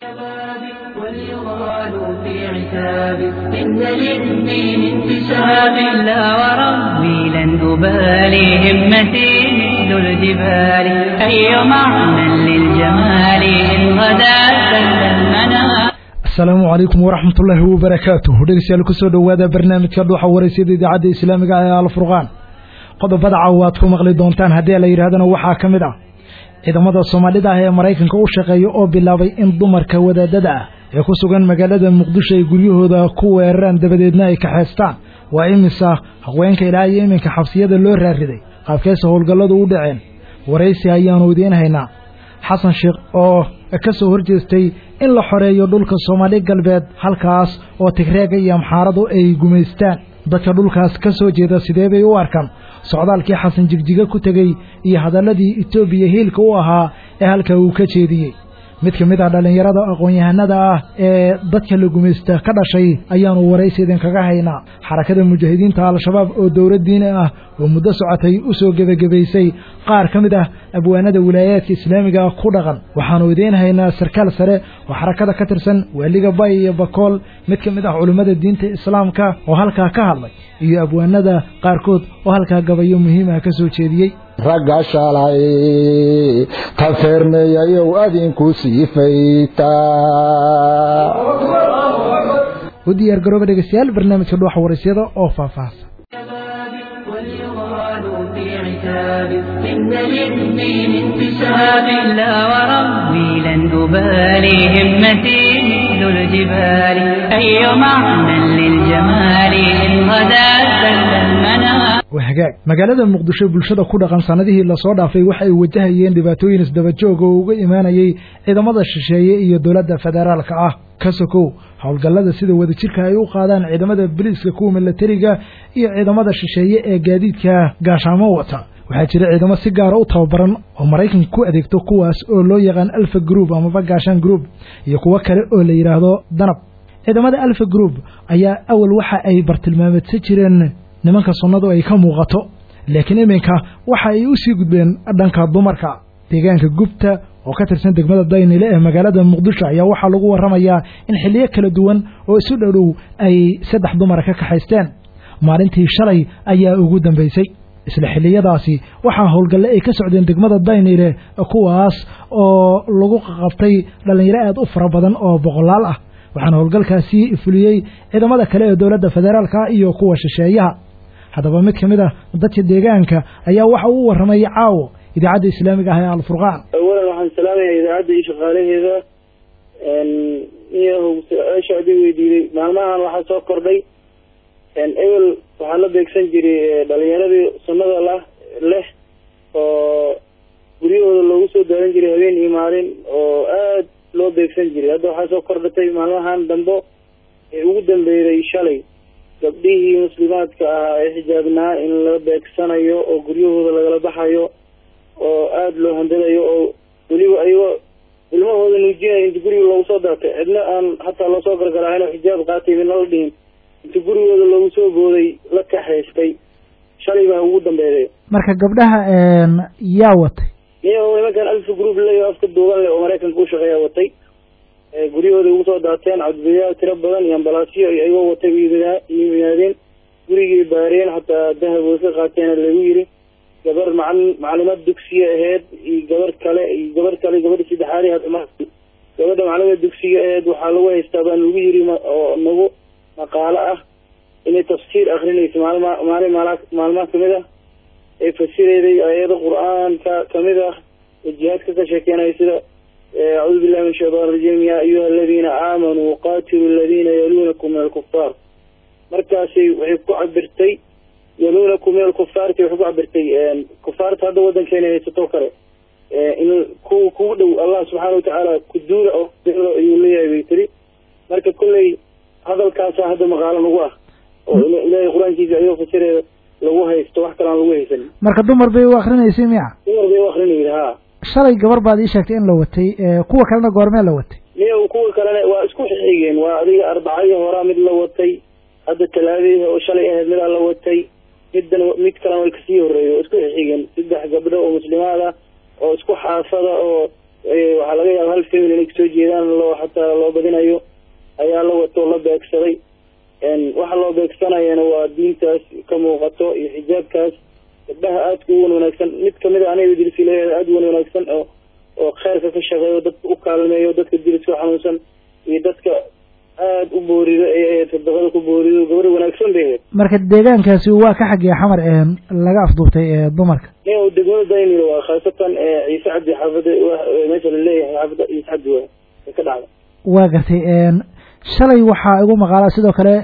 واليغال في عتاب إن للدين انتساب لا وربي لن أبالي همتي مثل الجبال أي معنى للجمال إن غدا سل المنام asalaamu calaykum waraxmatullaahi wabarakaatuh dhegeystayaal kusoo dhowaada barnaamijka dhuuxa waraysyada idaacadda islaamiga ee alfurqaan qodobada caawa aad ku maqli doontaan haddii la yidhahdana waxaa ka mid ah ciidamada soomaalida ah ee maraykanka u shaqeeya oo bilaabay in dumarka wadaadada ah ee ku sugan magaalada muqdisho ay guryahooda ku weeraraan dabadeedna ay kaxeystaan waa imisa haweenka ilaa iyo iminka xabsiyada loo raariday qaabkeesa howlgalladu u dhaceen waraysi ayaanu idiin haynaa xasan sheekh oo ka soo horjeestay in la xoreeyo dhulka soomaali galbeed halkaas oo tigreega iyo amxaaradu ay gumaystaan dadka dhulkaas ka soo jeeda sidee bay u arkaan socdaalkii xasan jigjiga ku tegey iyo hadalladii etoobiya hiilka u ahaa ee halka uu ka jeediyey mid ka mid ah dhallinyarada aqoon-yahanada ah ee dadka la gumaysta ka dhashay ayaanu waraysi idinkaga haynaa xarakada mujaahidiinta al-shabaab oo dowlad diini ah oo muddo socotay u soo gebagabaysay qaar ka mid ah abwaanada wilaayaadka islaamiga ku dhaqan waxaanu idiin haynaa sarkaal sare oo xarakada ka tirsan waaliga bay iyo bakool mid ka mid ah culimmada diinta islaamka oo halkaa ka hadlay iyo abwaanada qaarkood oo halkaa gabayo muhiimah ka soo jeediyey ragga shalay ta feermeeyayow adinku siifayta u diyaar garooba dhegeystayaal barnaamijka dhuuxa waraysyada oo faahfaahsan واليغال في عتاب إن للدين انتساب لا وربي لن أبالي همتي مثل الجبال أي معنى للجمال إن غدا سل المنام waa hagaag magaalada muqdisho bulshada ku dhaqan sanadihii lasoo dhaafay waxay wajahayeen dhibaatooyin isdabajoog oo uga imaanayay ciidamada shisheeye iyo dowladda federaalka ah ka sokow howlgallada sida wadajirka ay u qaadaan ciidamada boliiska kuwa milatariga iyo ciidamada shisheeye ee gaadiidka gaashaamo wata waxaa jira ciidamo si gaara u tababaran oo maraykanka ku adeegto kuwaas oo loo yaqaan alfa group amaba gaashaan group iyo kuwo kale oo la yidhaahdo danab ciidamada alfa group ayaa awal waxa ay bartilmaameedsan jireen nimanka sunnadu ay ka muuqato laakiin iminka waxa ay u sii gudbeen dhanka dumarka deegaanka gubta oo ka tirsan degmada daynile ee magaalada muqdisho ayaa waxaa lagu warramayaa in xilliyo kala duwan oo isu dhowdhow ay saddex dumara ka kaxaysteen maalintii shalay ayaa ugu dambaysay isla xilliyadaasi waxaa howlgalle ay ka socdeen degmada daynile kuwaas oo lagu qabtay dhallinyaro aad u fara badan oo boqolaal ah waxaana howlgalkaasi fuliyey ciidamada kale ee dowladda federaalka iyo kuwa shisheeyaha haddaba mid ka mid ah dadka deegaanka ayaa waxa uu warramay caawo idaacadda islaamiga ah ee alfurqaan awalan waxaan salaamayaa idaacadda iyo shaqaalaheeda iyo su-aasha adii weydiiday maalmahan waxaa soo kordhay ebel waxaa la beegsan jiray dhalinyaradii sunnada la leh oo guryahooda loogu soo daaran jiray habeen iyo maalin oo aad loo beegsan jiray hadda waxaa soo kordhatay maalmahan dambo ee ugu dambeeyday shalay gabdhihii muslimaadka ahaa ee xijaabnaa in la beegsanayo oo guryahooda lagala baxayo oo aada loo handadayo oo weliba ayagoo ilmahooda nuujinayo inta guriga loogu soo daatay cidna aan hataa loosoo gargaraahin oo xijaab qaatay midna la dhihin inta gurigooda loogu soo booday la kaxaystay shalay baa ugu dambeeday marka gabdhaha yaa watay niyo nimankan alfa group leyo afka duuban leh oo maraykanka u shaqeeya watay guryahooda ugu soo daateen cabdibiyaal tiro badan iyo ambalaasyo ayagoo watay yimaadeen gurigii baareen hataa dahab way ka qaateena lagu yiri gabar macalin macalimad dugsiga aheyd iyo gabar kale iyo gabar kale gabadha saddexaad gabadha macalimada dugsiga aheyd waxaa lagu haystaa baan lagu yiri oo nagu maqaalo ah inay tafsiir akrinayso maalma maalin maal maalmaha kamid ah ee fasireyday ayado qur-aanka kamid ah ee jihaadka ka sheekeenaya sida acuudu billahi min shaytaan rajim ya ayuha aladiina aamanuu qaatilu aladiina yaluunakum min alkufaar markaasay waxay ku cabirtay yaluunakum min alkufaarti waxay ku cabirtay kufaarta hadda wadankeena haysato kale in ku kugu dhow allah subxaana watacaala kuduula oo ayuu leeyahay bay tiri marka kolley hadalkaasa hadda maqaalo nagu ah oo ilaahay qur-aankiisa ayoo fasireeda lagu haysto wax kalaan lagu haysan marka dumar bay u akrinaysay miya dumar bay u akrinayda ha shalay gabar baad ii sheegtay in la watay kuwa kalena goormee la watay niyo kuwa kalena waa isku xigeen waa adiga arbacadii horaa mid la watay hadda talaadii oo shalay ahayd midaa la watay middan mid kalena way kasii horeeyay oo isku xigeen saddex gabdho oo muslimaad ah oo isku xaafada oo waxaa laga yaaba hal family inay kasoo jeedaan loo xataa loo badinayo ayaa la wato la beegsaday waxa loo beegsanayana waa diintaas ka muuqato iyo xijaabkaas gabdhaha aadka u wan wanaagsan mid kamid a aniga dirsi leeyahay aada u wan wanaagsan oo oo kheyrka ka shaqeeyo dadka u kaalmeeyo dadka diriska xanuunsan iyo dadka aada u boorido ee sadaqada ku boorido gabar wanaagsan bay ahayd marka deegaankaasi waa ka xaggee xamar laga afduubtay dumarka nin degmada daynil waa khaasatan ciise cabdi xaafada meesha laleeyahay xaafada ciise cabdi waa ka dhacda waa gartay shalay waxaa igu maqaala sidoo kale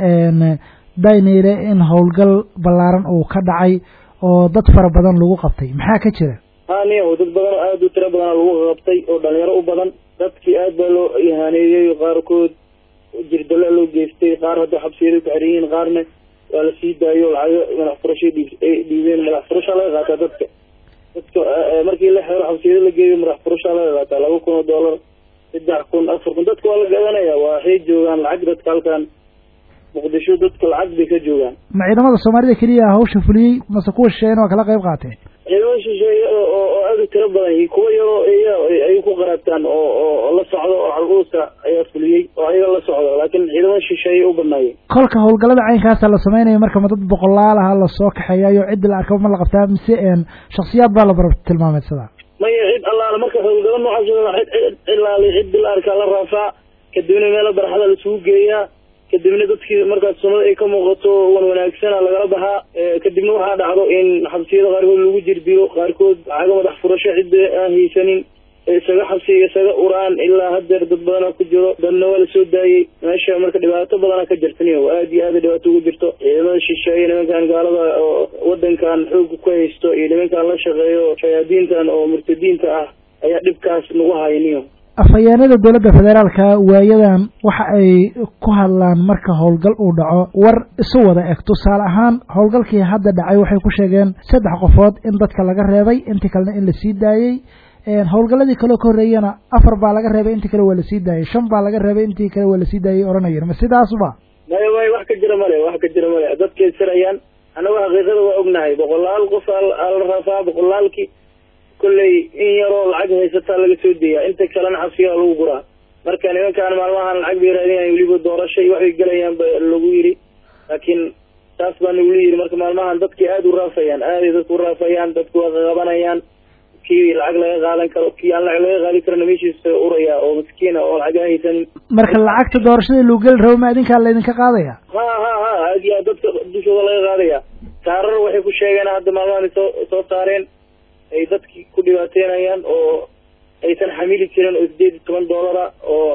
daynile in howlgal ballaaran uu ka dhacay oo dad fara badan lagu qabtay maxaa ka jira ha niyaho dad badan oo aada u tiro badana lagu qabtay oo dhalinyaro u badan dadkii aad baa loo ihaaneeyey qaarkood jirdala loo geystay qaar hadda xabsiyada ku xiran yihiin qaarna waa la sii daayo lacago madax furashay dhiib ay dhiibeen madax furashaa laga qaataa dadka dadka markii la xeero xabsiyada la geeyo madax furashaa laga qaataa laba kun oo dollar saddex kun afar kun dadka waa la gadanaya waxay joogaan lacag dadka halkan muqdisho dadka lacag bay ka joogaan ma ciidamada soomaalida keliya hawsha fuliyey mase kuwa shisheeyana waa kala qayb qaateen ciidamada shisheeye oo aada u tiro badan iyo kuwa yaroo iya ay ku qaraabtaan oo oo la socdo oo caruurta ayaa fuliyey oo ayaga la socdo laakiin ciidamada shisheeye u badnaayeen kolka howlgallada caynkaasa la sameynaya marka ma dad boqolaal aha lasoo kaxeeyayo ciddi la arkaba ma la qabtaa mise shaksiyaad baa la bar tilmaameysadaa maya cid allaale marka howlgalo noocaas cid cilaali ciddi la arkaa la raafaa kadibna meelo baraxda lasugu geeyaa kadibna dadkii markaas sunnada ay ka muuqato wan wanaagsana lagala baxaa kadibna waxaa dhacdo in xabsiyada qaarkood lagu jirdilo qaarkood lacaga madax furasho cidda aan haysanin isaga xabsiga isaga uraan ilaa hadeer dad badana ku jiro dadna waa lasoo daayey meesha marka dhibaato badana ka jirtan aada iyo aada dhibaato ugu jirto ciidamada shisheeye nimankan gaalada oo wadankan xooga ku haysto iyo nimankan la shaqeeyo shayaadiintan oo murtadiinta ah ayaa dhibkaas nagu hayniyo afhayeenada dowladda federaalka waayadan waxa ay ku hadlaan marka howlgal uu dhaco war isu wada eg tusaale ahaan howlgalkii hadda dhacay waxay ku sheegeen saddex qofood in dadka laga reebay intii kalena in lasii daayey howlgalladii kaleo ka horreeyana afar baa laga reebay intii kale waa lasii daayey shan baa laga reebay intii kale waa lasii daayey oranayeen ma sidaasba maya maya wax ka jira male wax ka jira male dadkay sirayaan annago xaqiiqada waa ognahay boqolaal qof ala raafaa boqolaalkii kolley in yaroo lacag haysataa laga soo deeyaa inta kalena xabsigaa lagu guraa marka nimankaan maalmahan lacag bay raadinayan weliba doorasho iyo waxbay gelayaan ba lagu yidhi laakiin taas baa nagula yidhi marka maalmahan dadkii aada u raafayaan aaday dadku u raafayaan dadku waa qaqabanayaan kii lacag laga qaadan karo kii aan lacag laga qaadi karana meeshiisa uraya oo maskiina oo lacag aan haysanin marka lacagta doorashada lagu geli rabo ma idinkaa laydinka qaadaya ha ha ha aad iyo aad dadka dushooda laga qaadaya taarar waxay ku sheegeen hadda maalmahan soo soo saareen ay dadkii ku dhibaateynayaan oo aysan xamili jirin oo sideed iyo toban doolara oo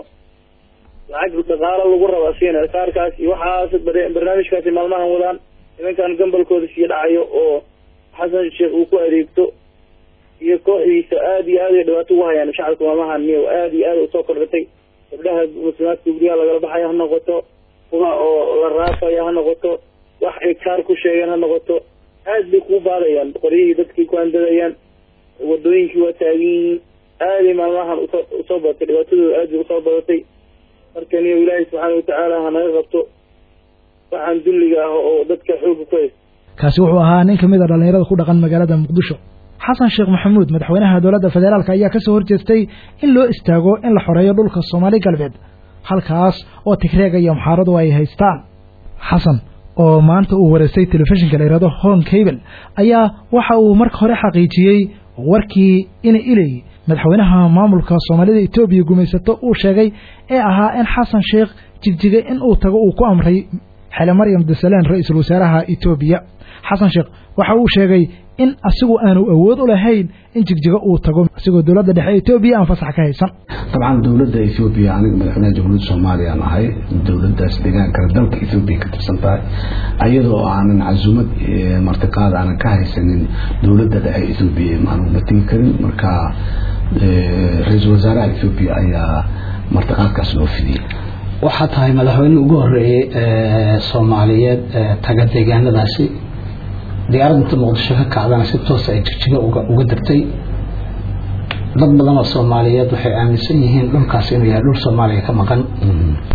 lacag dhaqaalo lagu raba siina kaarkaas iyo waxaas barnaamijkaasi maalmahan wadaan nimankan gambalkooda sii dhacayo oo xasan sheekh uu ku adeegto iyo kooxdiisa aada iyo aad ay dhibaato ugu hayaan shacabka maalmahan niyo aada iyo aad usoo kordhatay gabdhaha muslimaadka guryaha lagala baxaya ha noqoto kuwa oo la raafaya ha noqoto wax ay kaar ku sheegeen ha noqoto aad bay kuu baadayaan qoryihii dadkii ku andadayaan wadooyinkii waa taagan yihiin aaday maalmahan usoo usoo badatay dhibaatadooda aad bay usoo badatay marka niyo ilaahay subxaana watacaala hanaga qabto waxaan dulliga ah oo dadka xooga ku haysta kaasi wuxuu ahaa nin kamid a dhallinyarada ku dhaqan magaalada muqdisho xasan sheekh maxamuud madaxweynaha dowladda federaalk ayaa kasoo horjeestay in loo istaago in la xoreeyo dhulka soomaali galbeed halkaas oo tigreega iyo muxaaradu ay haystaan xasan oo maanta uu wareystay telefishinka la yihahdo hon cable ayaa waxa uu marka hore xaqiijiyey warkii ina iley madaxweynaha maamulka soomaalida etoobiya gumaysato uu sheegay ee ahaa in xasan sheekh jigjigay in uu tago uu ku amray xele maryam dasalaan ra-iisul wasaaraha etoobiya xasan sheekh waxa uu sheegay in asigu aanu awood u lahayn in jigjigo uu tago asigoo dowladda dhexe etoobiya aan fasax ka haysan dabcan dowladda ethoobiya aniga madaxweynaha jamhuuriyadda soomaaliya aan ahay dowladdaas deegaankana dalka ethoobiya ka tirsan tahay ayadoo aanan casuumad martiqaad aanan ka haysanin dowladda dhexe ethoobiya aanu mategi karin marka ra-iisul wasaaraha ethoobiya ayaa martiqaadkaas loo fidiyey waxaa tahay madaxweyne ugu horeeyey soomaaliyeed taga deegaanadaasi diyaaradda muqdisho ka kacdana si toosa ay jigjigo uga degtay dad badan oo soomaaliyeed waxay aaminsan yihiin dhulkaas inuu yahay dhul soomaaliya ka maqan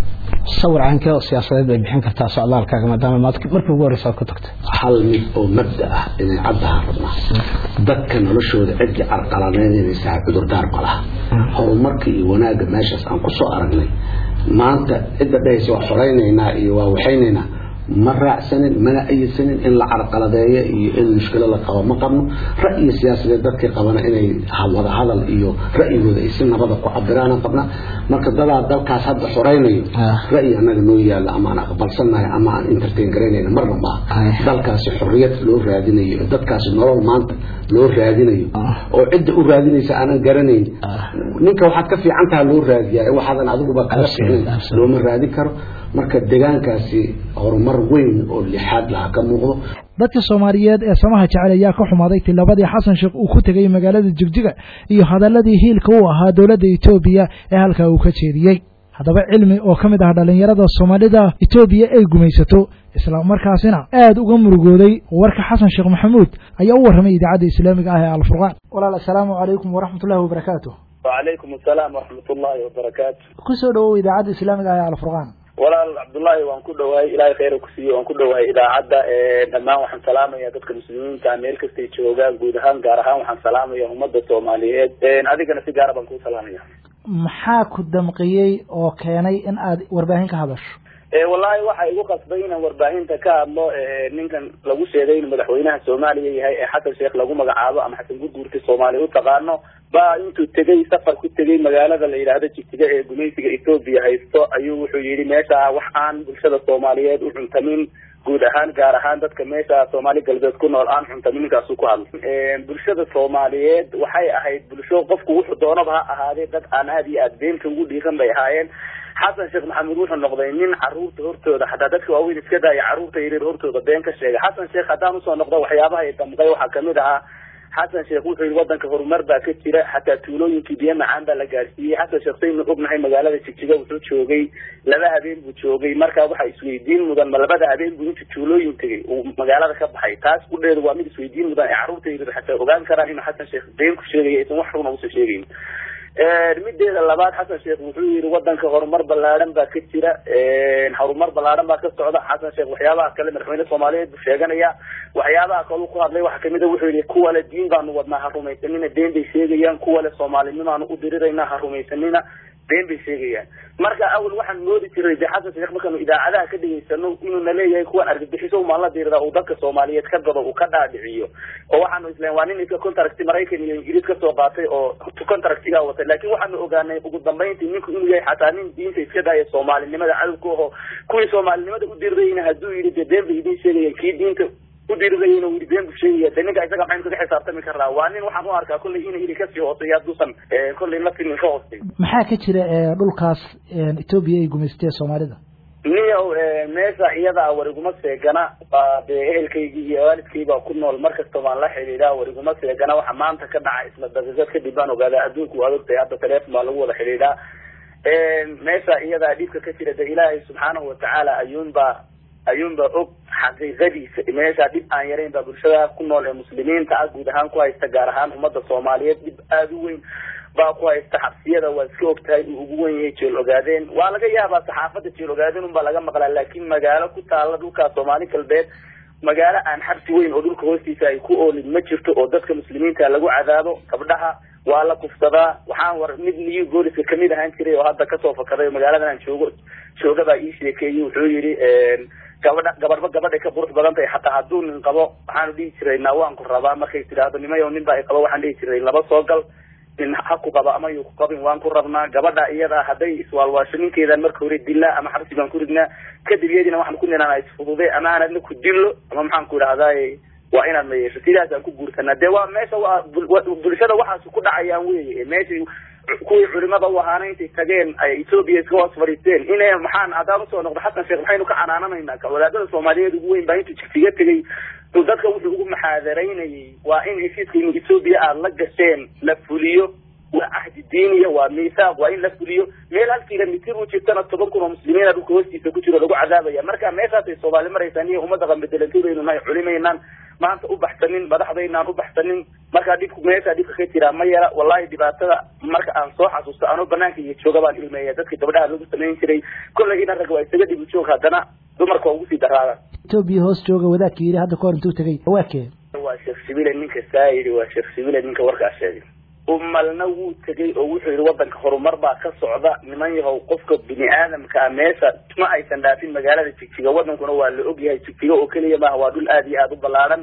sawir caankee oo siyaasadeed bay bixin kartaa socdaalkaaga maadaama maad markii ugu horreysa aad ku tagtay hal mid oo mabda ah inay caddahan rabnaa dadka noloshooda ciddii carqaladeynaysaa cudurdaar ma laha horumarka iyo wanaagga meeshaas aan ku soo aragnay maanta cidda dhahaysa waa xoraynaynaa iyo waa waxaynaynaa ma raacsanin mana ayidsanin in la carqaladeeyo iyo in mushkilo la qabo ma qabno ra'yi siyaasadeed dadkii qabana inay wada hadal iyo ra'yigooda ay si nabada ku cabiraan qabna marka dadaa dalkaas hadda xoraynayo ra'yi annaga noo yaalla ama aan aqbalsanahay ama aan entertain garaynayna marna maaha dalkaasi xorriyad loo raadinayo dadkaasi nolol maanta loo raadinayo oo cidda u raadinaysa aanan garanayn ninka waxaad ka fiican taha loo raadiyaa waxaadan adiguba kaga fiicnayn looma raadin karo marka deegaankaasi horumar weyn oo lixaad laha ka muuqdo dadka soomaaliyeed ee samaha jecel ayaa ka xumaaday tilabadii xasan sheekh uu ku tegay magaalada jigjiga iyo hadaladii hiilka u ahaa dowladda etoobiya ee halkaa uu ka jeediyey haddaba cilmi oo ka mid ah dhallinyarada soomaalida etoobiya ay gumaysato isla markaasina aada uga murugooday warka xasan sheekh maxamuud ayaa u warramay idaacadda islaamiga ah ee alfurqaan walaal assalaamu calaykum waraxmatullahi wabarakaatu wacalaykum assalaam waraxmatullaahi wabarakaatu kusoo dhawow idaacadda islaamiga ah ee alfurqaan walaal cabdullaahi waan ku dhawahay ilaahay khayra ku siiyo waan ku dhawahay idaacadda dhammaan waxaan salaamaya dadka muslimiinta meel kastay joogaan guud ahaan gaar ahaan waxaan salaamaya ummadda soomaaliyeed adigana si gaara baan kuu salaamaya maxaa ku damqiyey oo keenay in aad warbaahin ka hadasho wallaahi waxa igu qasbay inaan warbaahinta ka hadlo ninkan lagu sheegay inuu madaxweynaha soomaaliya yahay ee xasan sheekh lagu magacaabo ama xasan guduurka soomaaliya u taqaano ba intuu tegey safar ku tegey magaalada la yidhaahdo jigjiga ee gumaysiga etoobiya haysto ayuu wuxuu yidhi meesha wax aan bulshada soomaaliyeed u cuntamin guud ahaan gaar ahaan dadka meesha soomaali galbeed ku nool aan cuntamin ninkaasuu ku hadlay bulshada soomaaliyeed waxay ahayd bulsho qofku wuxuu doonaba ha ahaadee dad aan aad iyo aad beenka ugu dhiiran bay ahaayeen xasan sheekh maxamuud wuxuu noqday nin caruurta hortooda xataa dadka waaweyn iska daaya caruurta yaryar hortooda been ka sheegay xasan sheekh haddaan usoo noqdo waxyaabaha ay damqay waxaa kamid ahaa xasan sheekh wuxuu yidhi wadanka horumar baa ka jira xataa tuulooyinkii biyo macaan baa la gaarsiiyey xasan sheekh saynu ognahay magaalada jigjiga wuxuu joogay laba habeen buu joogay marka waxaa isweydiin mudan ma labada habeen buu inta tuulooyin tegay uu magaalada ka baxay taas kudheedu waa mid isweydiin mudan ee carruurta yaryar xataa ogaan karaan inuu xasan sheekh been ku sheegaya aysan wax runa usa sheegayn mideeda labaad xasan sheekh wuxuu yihi wadanka horumar ballaaran baa ka jira horumar ballaaran baa ka socda xasan sheekh waxyaabaha kale madaxweyne soomaaliyeed buu sheeganaya waxyaabaha kale ku hadlay waxaa kamid a wuxuu yihi kuwa le diin baanu wadnaa ha rumaysanina been bay sheegayaan kuwa le soomaalinimaanu u dirirayna ha rumaysanina been bay sheegayaan marka awal waxaan moodi jiray de xasan sheekh markaanu idaacadaha ka dhegaysano inuuna leeyahay kuwan argagixiso umaan la diirada uu dadka soomaaliyeed ka gado uu ka dhaadhiciyo oo waxaanu isleen waa nin iska contract maraykan iyo ingiriis kasoo qaatay oo contractigaa watay laakiin waxaanu ogaanay ugu dambayntii ninku inuu yahay xataa nin diinta iska daaya soomaalinimada cadowka aho kuwii soomaalinimada u dirirayna hadduu yidhi de been bay idiin sheegayaan kii diinta udirirayna wili been buu sheegaya de ninka isaga maxaynu kaga xisaabtami karnaa waa nin waxaan u arkaa kollay ina ili kasii hooseeya hadduusan kollay naftin ka hoosay maxaa ka jira dhulkaas etoobiya ay gumaystee soomaalida niyow meesha iyada wariguma seegana baa dee ehelkaygii iyo waalidkaybaa ku nool mar kasta baan la xidhiidhaa wariguma seegana waxa maanta ka dhaca isla daqiiqad kadib baan ogaadaa adduunku waa ogtahay hadda teleefon baa lagu wada xidhiidhaa meesha iyadaa dhibka ka jira de ilaahay subxaanahu watacaala ayuunbaa ayuunbaa og xaqiiqadiisa meesha dhib aan yarayn baa bulshada ku nool ee muslimiinta ah guud ahaan ku haysta gaar ahaan ummadda soomaaliyeed dhib aada u weyn baa ku haysta xabsiyada waa iska ogtahay uu ugu wen yahay jeel ogaadeen waa laga yaabaa saxaafadda jeel ogaadeen unbaa laga maqlaa laakiin magaalo ku taala dhulkaa soomaali galbeed magaalo aan xabsi weyn oo dhulka hoostiisa ay ku oolin ma jirto oo dadka muslimiinta lagu cadaabo gabdhaha waa la kufsadaa waxaan war mid niyu gooliska kamid ahaan jiray oo hadda kasoo fakaday oo magaaladan aan joogo jooga baa ii sheekeeyey wuxuu yidhi gabadha gabadhba gabadhay ka qurux badan tahay xataa hadduu nin qabo waxaanu dhihi jiray naa waan ku rabaa markay tidhaahdo nimayo nin baa i qabo waxaan dhihi jiray laba soo gal nin ha ku qaba ama yuu ku qabin waan ku rabnaa gabadha iyada hadday iswaalwaasho ninkeedaan marka hore dilnaa ama xabsi baan ku ridnaa kadib iyadina waxaan ku ninaanaa isfudude ama aan adna ku dillo ama maxaan ku idhahdaay waa inaad ma yeesho sidaasaan ku guursanaa dee waa meesha waa bulshada waxaas ku dhacayaan weye meeshii kuwii culimada u ahaana intay tageen ay etoobiya iska hoos fadhiisteen ina maxaan haddaan usoo noqdo xasan sheekh maxaynu ka canaananaynaa wadaadada soomaaliyeed ugu weyn baa intuu jigsiga tegay dadka wuxuu ugu maxaadaraynayay waa in heshiiska inu etoobiya aada la gasheen la fuliyo waa cahdi diiniya waa miisaaq waa in la fuliyo meel hal kilomitir u jirtana toban kun oo muslimiina dhulka hoostiisa ku jiro lagu cadaabaya marka meeshaasay soomaali maraysaan iyo ummadda qambedelantoodeenu nahay culimaynaan maanta u baxsanin madaxdaynaan u baxsanin markaa dhibku meeshaa dhibka ka jiraa ma yara wallahi dhibaatada marka aan soo xasuusto anoo banaanka iyo jooga baan ilmeeya dadkii gabdhaha lagu samayn jiray kollay ina rag waa isaga dhibi joog haddana dumarka waa ugu sii daraada etoobiya hoos jooga wadaadka yidhi hadda kahor intuu tegay waa kee waa sheekh shibile ninka saa yidhi waa sheekh shibile ninka warkaas sheegay umalna wuu tegay oo wuxuu yidhi wadanka horumar baa ka socda niman yahow qofka bini aadamkaa meesha ma aysan dhaafin magaalada jigjiga wadankuna waa la ogyahay jigjiga oo keliya maaha waa dhul aada iyo aada u ballaaran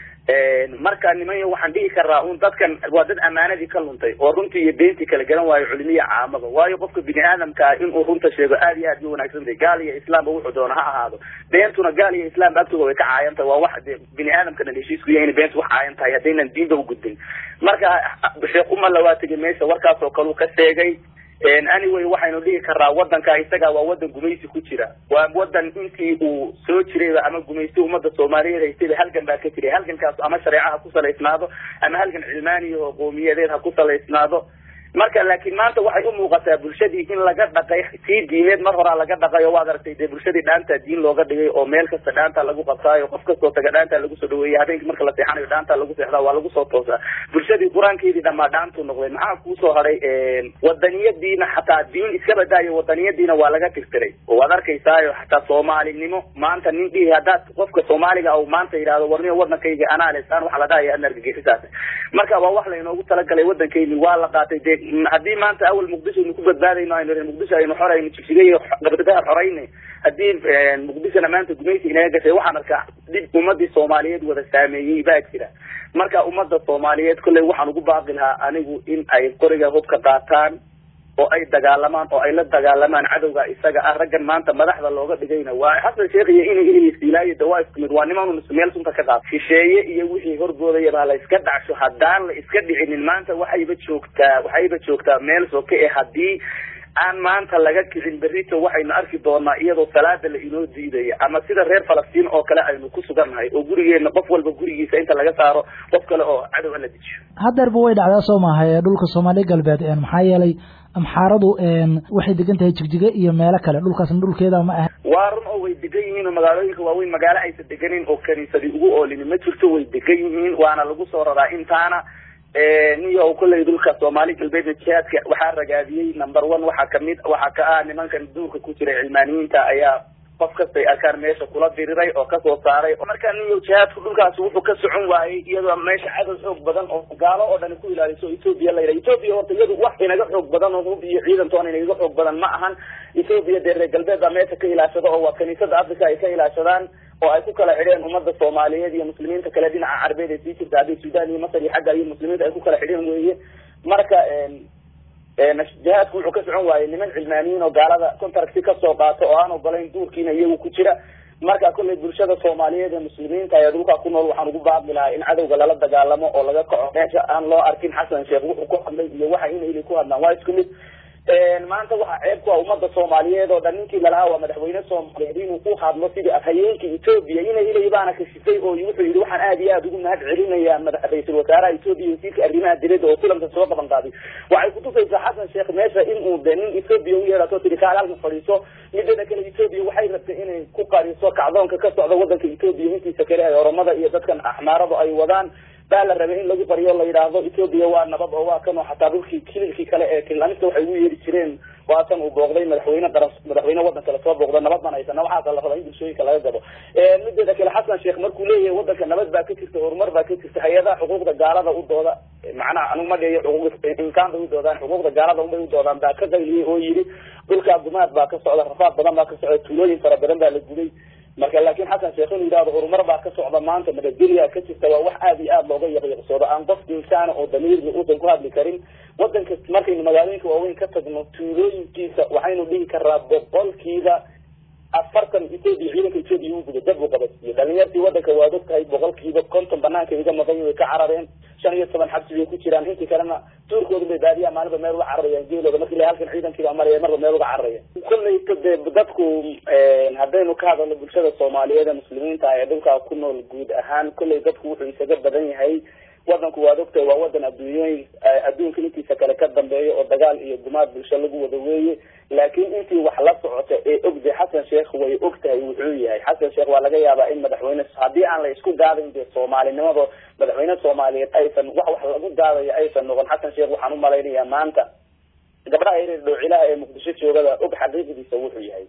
marka niman yahow waxaan dhihi karaa un dadkan waa dad amaanadii ka luntay oo runtii iyo beentii kala garan waayo culimiya caamaba waayo qofka bini aadamkaa inuu runta sheego aada iyo aad bay wanaagsan tahay gaal iyo islaamba wuxuu doona ha ahaado beentuna gaal iyo islaamba agtooda way ka caayan tahay waa wax de bini aadamka dhan heshiisku yahay inay beentu wax caayan tahay haddaynan diinba u gudbin marka sheekh umalla waa tegay meesha warkaas oo kaleu ka sheegay anyway waxaynu dhihi karaa wadanka isaga waa wadan gumaysi ku jira waa wadan intii uu soo jirayba ama gumaysi umada soomaaliyeed haystayba halgan baa ka jiray halgankaas ama shareeca ha ku salaysnaado ama halgan cilmaaniya oo qoomiyadeed ha ku salaysnaado marka laakiin maanta waxay u muuqataa bulshadii in laga dhaqay sii diimeed mar horaa laga dhaqay oo waad aragtay dee bulshadii dhaanta diin looga dhigay oo meel kasta dhaanta lagu qabtaayo qof kastoo taga dhaanta lagu soo dhaweeyay habeenkii marka la seexanayo dhaanta lagu seexdaa waa lagu soo toosaa bulshadii qur-aankeedii dhamaa dhaantuu noqday maxaa kuusoo hadhay wadaniyadiina xataa diin iska badaayo wadaniyadiina waa laga tirtiray oo waad arkaysaayo xataa soomaalinimo maanta nin dhihi haddaad qofka soomaaliga u maanta yidhahdo warniyo wadankayga anaa lesaan waxaa la dhahaya adna argagixisaas marka waa wax laynoogu talagalay wadankeyni waa la qaatay dee haddii maanta awal muqdisho aynu ku badbaadayno aynu reer muqdisho aynu xorayno jigsigay gabdadaha xorayna haddii muqdishona maanta gumaysi inaga gashay waxaan arkaa dhib ummadii soomaaliyeed wada saameeyey baa jira marka ummadda soomaaliyeed kolley waxaan ugu baaqi lahaa anigu in ay qoriga hubka qaataan oo ay dagaalamaan oo ay la dagaalamaan cadowga isaga ah raggan maanta madaxda looga dhigayna waa xasan sheekh iyo inay ilisiilaayo de waa isku mid waa niman meel sunta ka qaad shisheeye iyo wixii horboodaya baa la iska dhacsho haddaan la iska dhicinin maanta waxayba joogtaa waxayba joogtaa meel soke ee haddii aan maanta laga kicin berrito waxaynu arki doonaa iyadoo salaada la inoo diidaya ama sida reer falastiin oo kale aynu ku sugannahay oo gurigeena qof walba gurigiisa inta laga saaro qof kale oo cadow ala dejiyo hadeerba way dhacdaa soo maaha ee dhulka soomaaliya galbeed maxaa yeelay amxaaradu waxay degan tahay jigjiga iyo meelo kale dhulkaasna dhulkeeda ma aha waa run oo way degan yihiin oo magaalooyinka waaweyn magaalo aysan deganin oo kaniisadii ugu oolini ma jirto way degan yihiin waana lagu soo raraa intaana niyo kolley dhulka soomaali galbeedna jihaadka waxaa ragaadiyey number one waxaa kamid waxaa ka ah nimankan duurka ku jira cilmaaniyiinta ayaa qof kastay arkaan meesha kula diriray oo kasoo saaray marka niyo jihaadku dhulkaasi wuxuu ka socon waayey iyadoo meesha cadow xoog badan oo gaalo oo dhani ku ilaaliso ethoobia la yidhaha ethoobia horta iyadu wax inaga xoog badan oo hub iyo ciidantoona inaga xoog badan ma ahan ethoobia dee reer galbeed baa meesha ka ilaashado oo waa kaniisada africa ay ka ilaashadaan oo ay ku kala xidheen ummadda soomaaliyeed iyo muslimiinta kale dhinaca carbeed ee sii jirta hadday sudan iyo masar iyo xagga iyo muslimiinta ay ku kala xidheen weeye marka jihaadku wuxuu ka socon waayey niman cilmaaniyiin oo gaalada contracti kasoo qaato oo aan ogolayn duurkiina iyagu ku jira marka kolley bulshada soomaaliyeed ee muslimiinta ee dhulka ku nool waxaan ugu baaqi lahaa in cadowga lala dagaalamo oo laga kaco meesha aan loo arkin xasan sheekh wuxuu ku hadlay iyo waxa inayli ku hadlaan waa isku mid maanta waxaa ceeb ku ah ummadda soomaaliyeed oo dhan ninkii lalahaa waa madaxweyne soomaaliyeed inuu ku hadlo sidii afhayeenka etoobiya ina ilay baana kashifay oo wuxuu yidhi waxaan aad iyo aad ugu mahad celinayaa ra-iisul wasaaraha etoobiya wasiirka arrimaha dibadda oo kulanka soo qaban qaaday waxay kutusaysaa xasan sheekh meesha inuu de nin etoobiya u yeedhato tiri kaal halka fadhiiso midada kale etoobiya waxay rabtay inay ku qariso kacdoonka ka socda wadanka etoobiya intiisa kale ay oromada iyo dadkan axmaaradu ay wadaan baa la rabay in lagu qariyo la yidhaahdo etoobiya waa nabad oo waa kan oo xataa dhulkii kililkii kale ee kilamista waxay ugu yeeri jireen waa tan uu booqday madaxweyne qaran madaxweyne wadan kale soo booqda nabad baan haysana waxaasa la rabaa in bulshooyinka laga gabo mideeda kale xasan sheekh markuu leeyahay wadanka nabad baa ka jirta horumar baa ka jirta hay-adaha xuquuqda gaalada u dooda macnaha anigu ma dheeyo xuquuq inkaan bay u doodaan xuquuqda gaalada unbay u doodaan baa ka qayliyey oo yidhi dhulkaa gumaad baa ka socda rafaad badan baa ka socda tuulooyin fara badan baa la guday marka laakiin xasan sheekh inuu yidhahdo horumar baa ka socda maanta nabadgelya ka jirta waa wax aada iyo aada looga yaqyaqsoodo aan qof insaana oo damiirga uusan ku hadli karin wadanka markaynu magaalooyinka waaweyn ka tagno tuulooyinkiisa waxaynu dhihi karaa boqolkiiba afartan etoobiya ciidanka etoobiya uu guday dad buu qabadsiiyo dhalinyartii wadanka waad og tahay boqolkiiba konton banaanka iga maqan way ka carareen shan iyo toban xabsi bay ku jiraan intii kalena tuurkooda bay baadiyaa maalinba meel uga cararayaan geelooda markii la halkan ciidankii baa maraya marba meel uga cararaya kolleyta dee dadku haddaynu ka hadalno bulshada soomaaliyeed ee muslimiinta ee dhulkaa ku nool guud ahaan kolley dadku wuxuu isaga badan yahay wadanku waad ogtahay waa wadan adduunyooyin adduunka intiisa kale ka dambeeya oo dagaal iyo gumaad bulsho lagu wada weeye laakiin intii wax la socota ee ogday xasan sheekh way ogtahay wuxuu yahay xasan sheekh waa laga yaabaa in madaxweyne haddii aan la isku gaadayn dee soomaalinimado madaxweyne soomaaliyeed aysan wax wax lagu gaadayo aysan noqon xasan sheekh waxaan umalaynayaa maanta gabdhaha yareer dhowcilaha ee muqdisho joogada og xaqiiqdiisa wuxuu yahay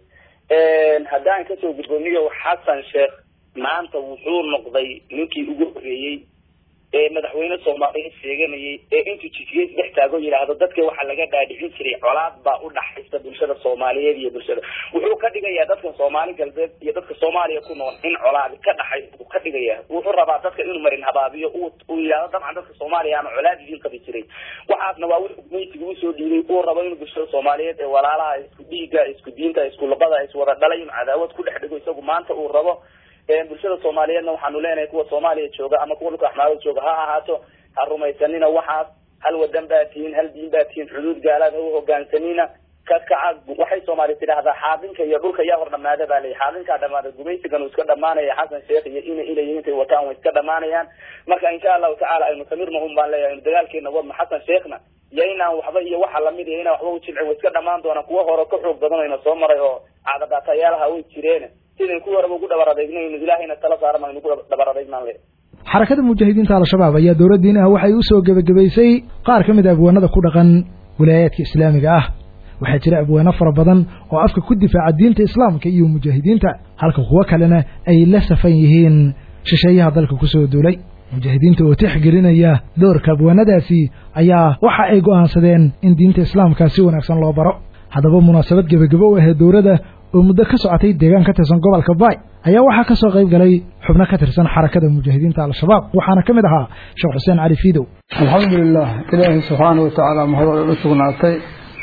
haddaan kasoo gudboomiyo xasan sheekh maanta wuxuu noqday ninkii ugu horeeyey ee madaxweyne soomaaliyeed sheeganayay ee intuu jifiyey dhex taago yidhaahdo dadka waxaa laga dhaadhicin jiray colaad baa u dhaxaysa bulshada soomaaliyeed iyo bulshada wuxuu ka dhigayaa dadka soomaali galbeed iyo dadka soomaaliya ku nool in colaadi ka dhaxay uu ka dhigaya wuxuu rabaa dadka inuu marin habaabiyo uu yidhahdo dabcan dadka soomaaliya ama colaad idiin qabi jiray waxaasna waa wixii gumaysiga usoo dhiibay uu rabo inuu bulshada soomaaliyeed ee walaalaha isku dhiiga isku diinta isku luqada iswada dhalay inuu cadaawad ku dhex dhigo isagu maanta uu rabo bulshada soomaaliyeedna waxaanu leenahay kuwa soomaaliya jooga ama kuwa dhulka axmaarada jooga ha ahaato ha rumaysanina waxaas hal wadan baa tihiin hal diin baa tihiin xuduud gaalaad ha u hogaansanina ka kaca waxay soomaaliya tidhaahdaa xaadinka iyo dhulka yaa hor dhamaada baa layi xaadinkaa dhamaada gumaysigan uu iska dhamaanaya xasan sheekh iyo ina inay intay wataan way iska dhamaanayaan marka insha allahu tacala aynu samirna un baan leeyahay aynu dagaalkeena wadno xasan sheekhna iyo inaan waxba iyo waxa lamid iyo inaan waxba ujilcin way iska dhamaan doonaan kuwa hore ka xoog badan ayna soo maray oo caadadaatayaalaha way jireen sidan kuwii horeba ugu dhabar adeegnaynu ilaahayna tala saaran aynu ugu dhabar adeegnaan le xarakada mujaahidiinta al-shabaab ayaa dowladdiin ah waxay u soo gebagabaysay qaar ka mid a abwaanada ku dhaqan wilaayaadka islaamiga ah waxaa jira abwaano fara badan oo afka ku difaaca diinta islaamka iyo mujaahidiinta halka kuwo kalena ay la safan yihiin shisheeyaha dalka ku soo duulay mujaahidiinta oo tixgelinaya doorka abwaanadaasi ayaa waxa ay go'aansadeen in diinta islaamka si wanaagsan loo baro haddaba munaasabad gebagabo u ahayd dowladda oo muddo ka socotay deegaan ka tirsan gobolka baay ayaa waxaa ka soo qayb galay xubno ka tirsan xarakada mujaahidiinta al-shabaab waxaana ka mid ahaa sheekh xuseen cali fiidow alxamdulilah ilaahay subxaana wa tacaala mahadal u sugnaatay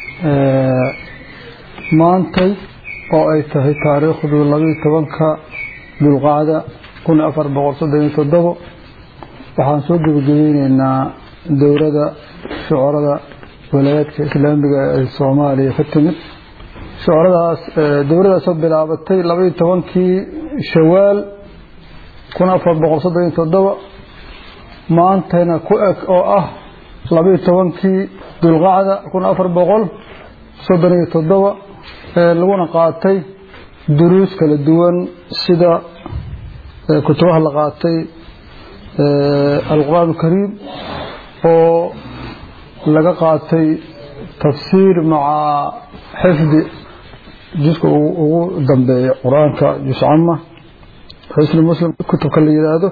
maantay oo ay tahay taariikhdu labiiyo tobanka dulqaada kun afar boqol soddon iyo toddobo waxaan soo gebagabeyneynaa dowladda shucorada walaayaadka islaamiga ee soomaaliya ka timid shucoradaas dowladaasoo bilaabatay labaiyo tobankii shawaal kun afar boqol soddon iyo toddoba maantayna ku eg oo ah labaiyo tobankii dulqacda kun afar boqol soddon iyo toddoba laguna qaatay duruus kala duwan sida kutubaha la qaatay alqur'aan alkariim oo laga qaatay tafsiir maca xifdi juska ugu dambeeya qur-aanka jus cama xusni muslim kutubka la yidhaahdo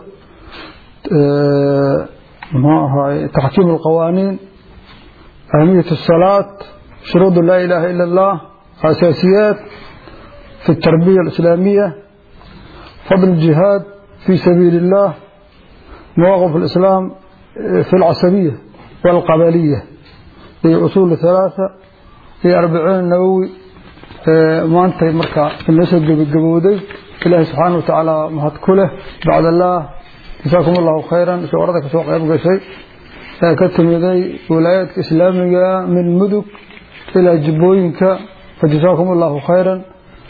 muxuu ahaay taxkiim alqawaaniin ahmiyat الsalaat shuruud laa ilaha ila اllah asaasiyaat fi الtarbiya اlislaamiya fadl الjihaad fi sabiili اllah mawaqif اlislaam fi اlcasabiya wاlqabaliya iyo usul ثalaaثa iyo arbaciin nawowi maantay marka inoo soo gebagabowday ilaahay subxaana wa tacaala mahad ku leh bacd allah jasaakum allahu khayran shucorada kasoo qayb gashay ee ka timiday walaayaadka islaamiga min mudug ilaa jibbooyinka fa jasaakum allahu khayran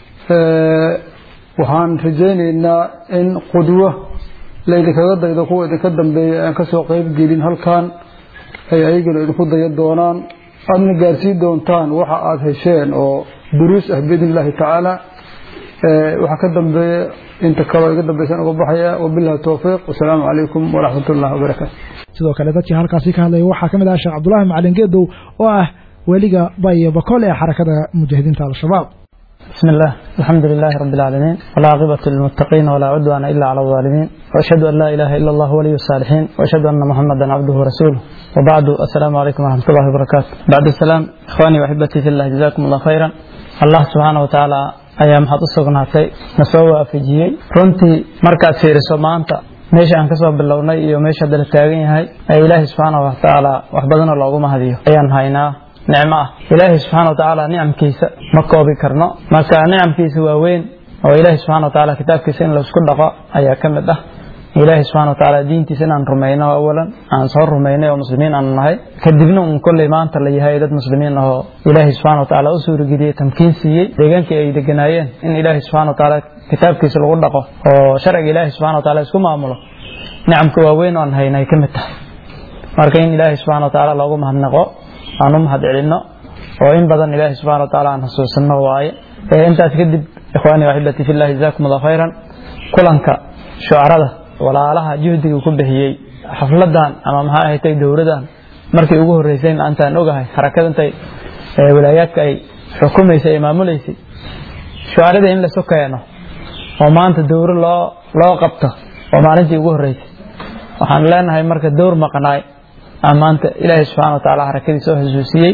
waxaan rajaynaynaa in qudwo laydinkaga daydo kuwa idinka dambeeya aan kasoo qayb gelin halkan ay ayagana idinku dayan doonaan aadna gaarsii doontaan waxa aada hesheen oo duruus ah biidn illaahi tacaala waxaa ka dambeeya inta kaloo iga dambaysan uga baxaya wabillahi towfiiq wasalaamu calaykum waraxmat ullahi wabarakaatu sidoo kale dadkii halkaasi ka hadlaya waxaa ka mid ah sheekh cabdulaahi macalin geedow oo ah weliga bayo bakool ee xarakada mujaahidiinta al-shabaab بسم الله الحمد لله رب العالمين والعاقبة للمتقين ولا عدوان إلا على الظالمين وأشهد أن لا إله إلا الله ولي الصالحين وأشهد أن محمدا عبده ورسوله وبعد السلام عليكم ورحمة الله وبركاته بعد السلام إخواني وأحبتي في الله جزاكم الله خيرا الله سبحانه وتعالى ayaa maxaad u sugnaatay na soo waafajiyey runtii markaad fiiriso maanta meesha aan kasoo bilownay iyo meesha hadda la taagan yahay ee ilaahay subxaana watacaala wax badanoo loogu mahadiyo ayaan haynaa nicmo ah ilaahay subxaana watacaala nicamkiisa ma koobi karno marka nicamkiisa waa weyn oo ilaahay subxana watacaala kitaabkiisa in laisku dhaqo ayaa ka mid ah ilaahay subxana watacaala diintiisa inaan rumayno awalan aan soo rumaynay oo muslimiin aanu nahay kadibna uun kolley maanta la yahay dad muslimiin ahoo ilaahay subxana watacaala u suurageliyey tamkiin siiyey deegaankii ay deganaayeen in ilaahay subxana watacaala kitaabkiisa lagu dhaqo oo sharciga ilaahay subxana watacaala isku maamulo nicamka waaweyn oo aan haynay ka mid tahay marka in ilaahay subxana wa tacaala loogu mahadnaqo aan u mahad celinno oo in badan ilaahay subxana wa tacaala aan xusuusino waaye intaas kadib ikhwaani waxibati fillahi jazakum allah khayran kulanka shucarada walaalaha juhdiga ku bixiyey xafladan ama maxaa ahatay dowladan markii ugu horreysay antaan ogahay harakada intay walaayaadka ay xukumaysay ay maamuleysay shucarada in lasu keeno oo maanta dowro loo loo qabto oo maalintii ugu horreysay waxaan leenahay marka dowr maqnaay maanta ilaahay subxana wa tacaala harakadii soo xusuusiyey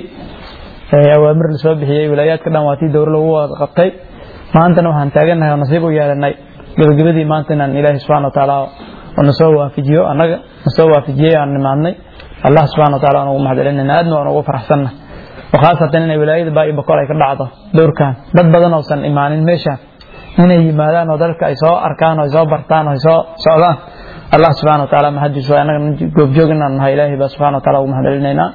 awaamir lasoo bixiyey walaayaadka dhan waa tii dowro lagu wada qabtay maantana waxaan taagannahay oo nasiib u yeelanay gabagabadii maanta inaan ilaahay subxana wa tacaala nasoo waafajiyo annaga nasoo waafajiyey aan nimaadnay allah subxana wa taala aan ugu mahad celinayna aadna waan ugu faraxsanna khaasatan inay walaayada baa iyo bokol ay ka dhacdo dowrkan dad badan oosan imaanin meeshaan inay yimaadaan oo dalka ay soo arkaan oo ay soo bartaan oo ay soo socdaan allah subxana wa taala mahadiis waa annaga goobjoog inaan nahay ilaahay baa subxana wa taala ugu mahad celinaynaa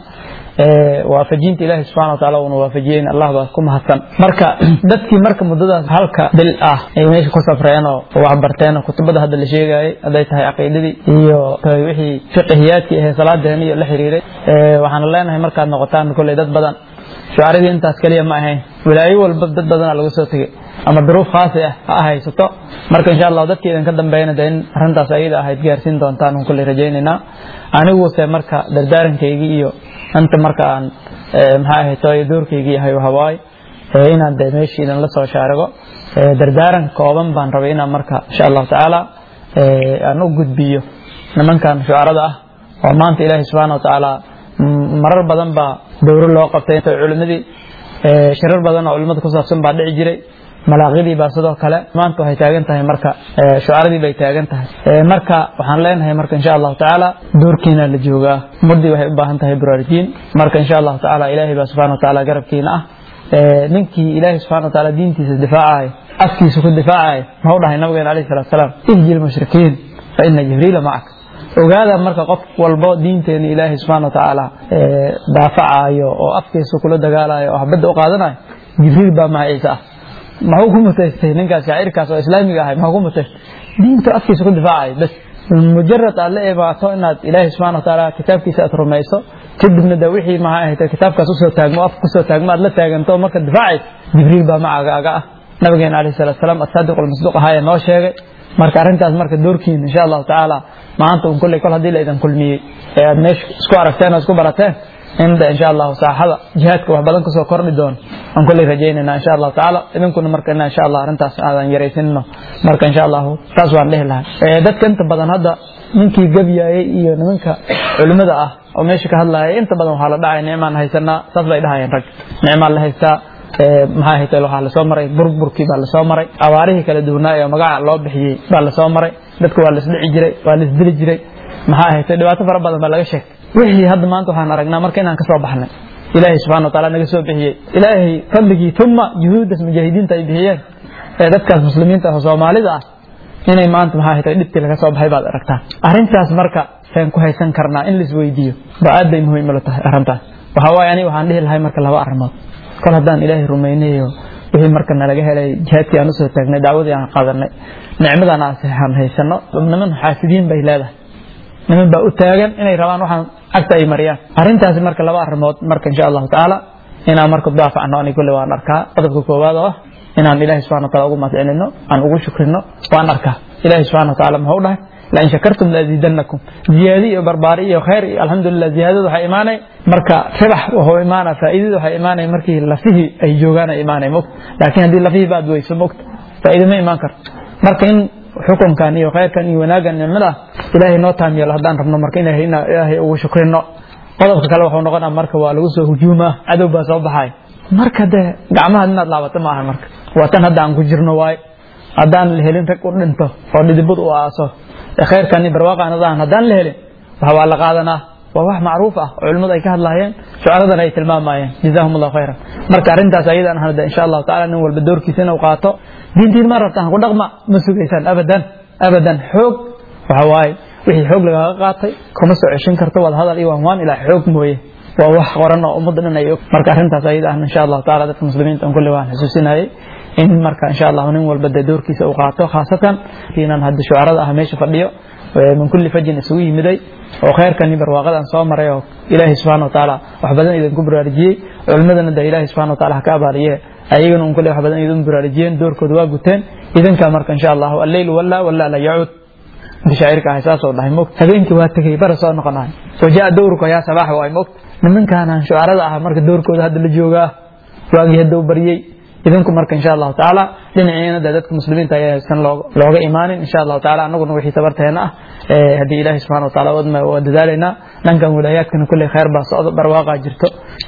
waafajinta ilaahay subxana wa taala uuna waafajiyeen allah baa ku mahadsan marka dadkii marka muddadaas halka bil ah ay meesha ku safreen oo waxbarteen oo kutubada hadda la sheegayay hadday tahay caqiidadii iyo wixii fiqihiyaadkii ahee salaadeen iyo la xiriiray waxaan leenahay markaad noqotaan kolley dad badan shucaradii intaas keliya ma ahayn walaayo walba dad badanaa laga soo tegey ama duruuf khaasi ah ha haysato marka insha allah dadkii idinka dambeeyana de in arrintaas ayada ahayd gaarsiin doontaan un kulley rajaynaynaa aniguse marka dardaarankaygi iyo inta marka aan maxaa ahayto doorkaygii yahay hawaay inaan de meeshii idin la soo shaarigo dardaaran kooban baan rabay inaan marka insha allahu tacaala aan u gudbiyo nimankan shucarada ah oo maanta ilaahay subxaana wa tacaala marar badan baa dowro loo qabtay culimadii shirar badan oo culimada ku saabsan baa dhici jiray malaaqidii baa sidoo kale maanta waxay taagan tahay marka shucaradii bay taagan tahay marka waxaan leenahay marka insha allahu tacaala doorkiina la joogaa muddii waxay u baahan tahay buraarujiin marka insha allahu tacaala ilaahay baa subxana wa tacaala garabkiina ah ninkii ilaahay subxana wa tacaala diintiisa difaacaya afkiisa ku difaacaya maxuu dhahay nabigeena alayhi salatu salaam ihji lmushrikiin fa ina jibriila macaka ogaada marka qof walbo diinteena ilaahay subxana wa tacaala daafacayo oo afkiisa kula dagaalayo oo habadda u qaadanayo jibriil baa magaciisa ah maxuu ku mutaystay ninkaas shaacirkaas oo islaamiga ahay maxuu ku mutaystay diinta afkiisa ku difaacayo bas mujarad aad la imaato inaad ilaahay subxana wa tacaala kitaabkiisa aad rumayso kadibna de wixii maxaa ahayd kitaabkaas usoo taagmo afka kusoo taagmo aad la taaganto marka difaacaysa jibriil baa macagaaga ah nabigeena alayhi salatu salaam asaadiq almasduuq ahaa ee noo sheegay marka arrintaas marka doorkiina insha allahu tacaala maanta un kolley kol haddii la idin kulmiyey ee aad meesha isku aragteen oo isku barateen in de insha allahu saaxada jihaadka wax badan kasoo kordhi doono aan kolley rajaynayna insha allahu tacaala idinkuna marka ina insha allah arrintaas aadan yaraysanino marka insha allahu taas waan dhihi lahay dadka inta badan hadda ninkii gebyaayey iyo nimanka culimada ah oo meesha ka hadlaya inta badan waxaa la dhacay nicmaan haysanaa saas bay dhahayeen rag nicmaan la haystaa maxaa haytay waxaa lasoo maray burburkii baa lasoo maray abaarihii kala duwanaa ee magaca loo bixiyey baa lasoo maray dadka waa lasdhici jiray waa lasdili jiray maxaa haytay dhibaato fara badan baa laga sheegay wixii hadda maanta waxaan aragnaa marka inaan kasoo baxnay ilaahay subxana wa taala naga soo bixiyey ilaahay fadligii tuma juhuuddas mujaahidiinta ay bixiyeen ee dadkaas muslimiinta ah oo soomaalida ah inay maanta maxaa haytay dhibkii laga soo baxay baad aragtaa arrintaas marka saan ku haysan karnaa in laisweydiiyo ba aad bay muhiim ula tahay arrintaas waxaa waaye aniga waxaan dhihi lahay marka laba arrimood kol haddaan ilaahay rumaynayo wixii marka nalaga helay jihaadkii aan usoo taagnay dacwadii aan qaadanay nicmadan aan haysano niman xaasidiin bay leedahay niman baa u taagan inay rabaan waxaan cagta ay mariyaan arrintaasi marka laba arrimood marka insha allahu tacaala inaan marka daafacno ani kulle waan arkaa qodobka koowaad oo ah inaan ilaahay subxana wa taala ugu mahadcelino aan ugu shukrino waan arkaa ilaahay subxana wa taala muxuu dhahay lain shakartum laazidanakum ziyaadi iyo barbaari iyo khayr iyo alxamdulilah ziyaadada waxay imaanay marka ribax wuxuu imaana faa'iidada waxay imaanay markii lafihii ay joogaan ay imaanay mogta laakiin haddii lafihii baad weyso mogta faa'iida ma imaan karto marka in xukunkan iyo khayrkan iyo wanaaggan nicmada ilaahay noo taam yeelo haddaan rabno marka inay ilaahay ugu shukrino qodobka kale wuxuu noqonaa marka waa lagu soo hujuumaa cadow baa soo baxay marka dee gacmahaad inaad laabato maaha marka waa tan hadda aan ku jirno waaye haddaan la helin rag u dhinto oo dhidibad u aaso khayrkan iyo barwaaqaanadaan haddaan la helin waxa waa la qaadanaa waa wax macruuf ah oo culimmadu ay ka hadlaayeen shucaradana ay tilmaamayeen jazahum allahu khayran marka arrintaas ayadan ahna insha allahu tacala nin walba doorkiisa inuu qaato diintiin ma rabtaan ku dhaqma ma sugaysaan abadan abadan xoog waxa waaye wixii xoog lagaaga qaatay kuma soo ceshin karto wada hadal iyo waanwaan ilaa xoog mooye waa wax qoran oo ummadda dhan ay og marka arrintaas ayada ahna insha allahu tacala dadka muslimiinta an kulli waan xusuusinayay in marka insha allahu nin walba dee doorkiisa uu qaato khaasatan inaan hadda shucarada ah meesha fadhiyo min kulli fajin isugu yimiday oo khayrkani barwaaqadan soo maray oo ilaahay subxaana wa tacaala wax badan idinku baraarujiyey culimmadana de ilaahay subxana wa taala ha ka abaariye ayagana un kule wax badan idin baraarujiyeen doorkooda waa guteen idinkaa marka insha allahu alleyl wallaa wallaa la yacuud bishaacirka ahay saasoo dhahay mogt habeenkii waa tegey bara soo noqonahay wajaa dowrka yaa sabaax waay mogt nimankaanaan shucarada ah marka doorkooda hadda la joogaa waagii hadda u baryey idinku marka insha allahu tacaala dhinaciina de dadka muslimiinta ayaa haysan looga imaanin insha allahu taala anaguna wixii tabarteena ah haddii ilaahi subxana wa taala wadma waa dadaalaynaa dhankan wilaayaadkana kulley khayr baa socdo barwaaqaa jirto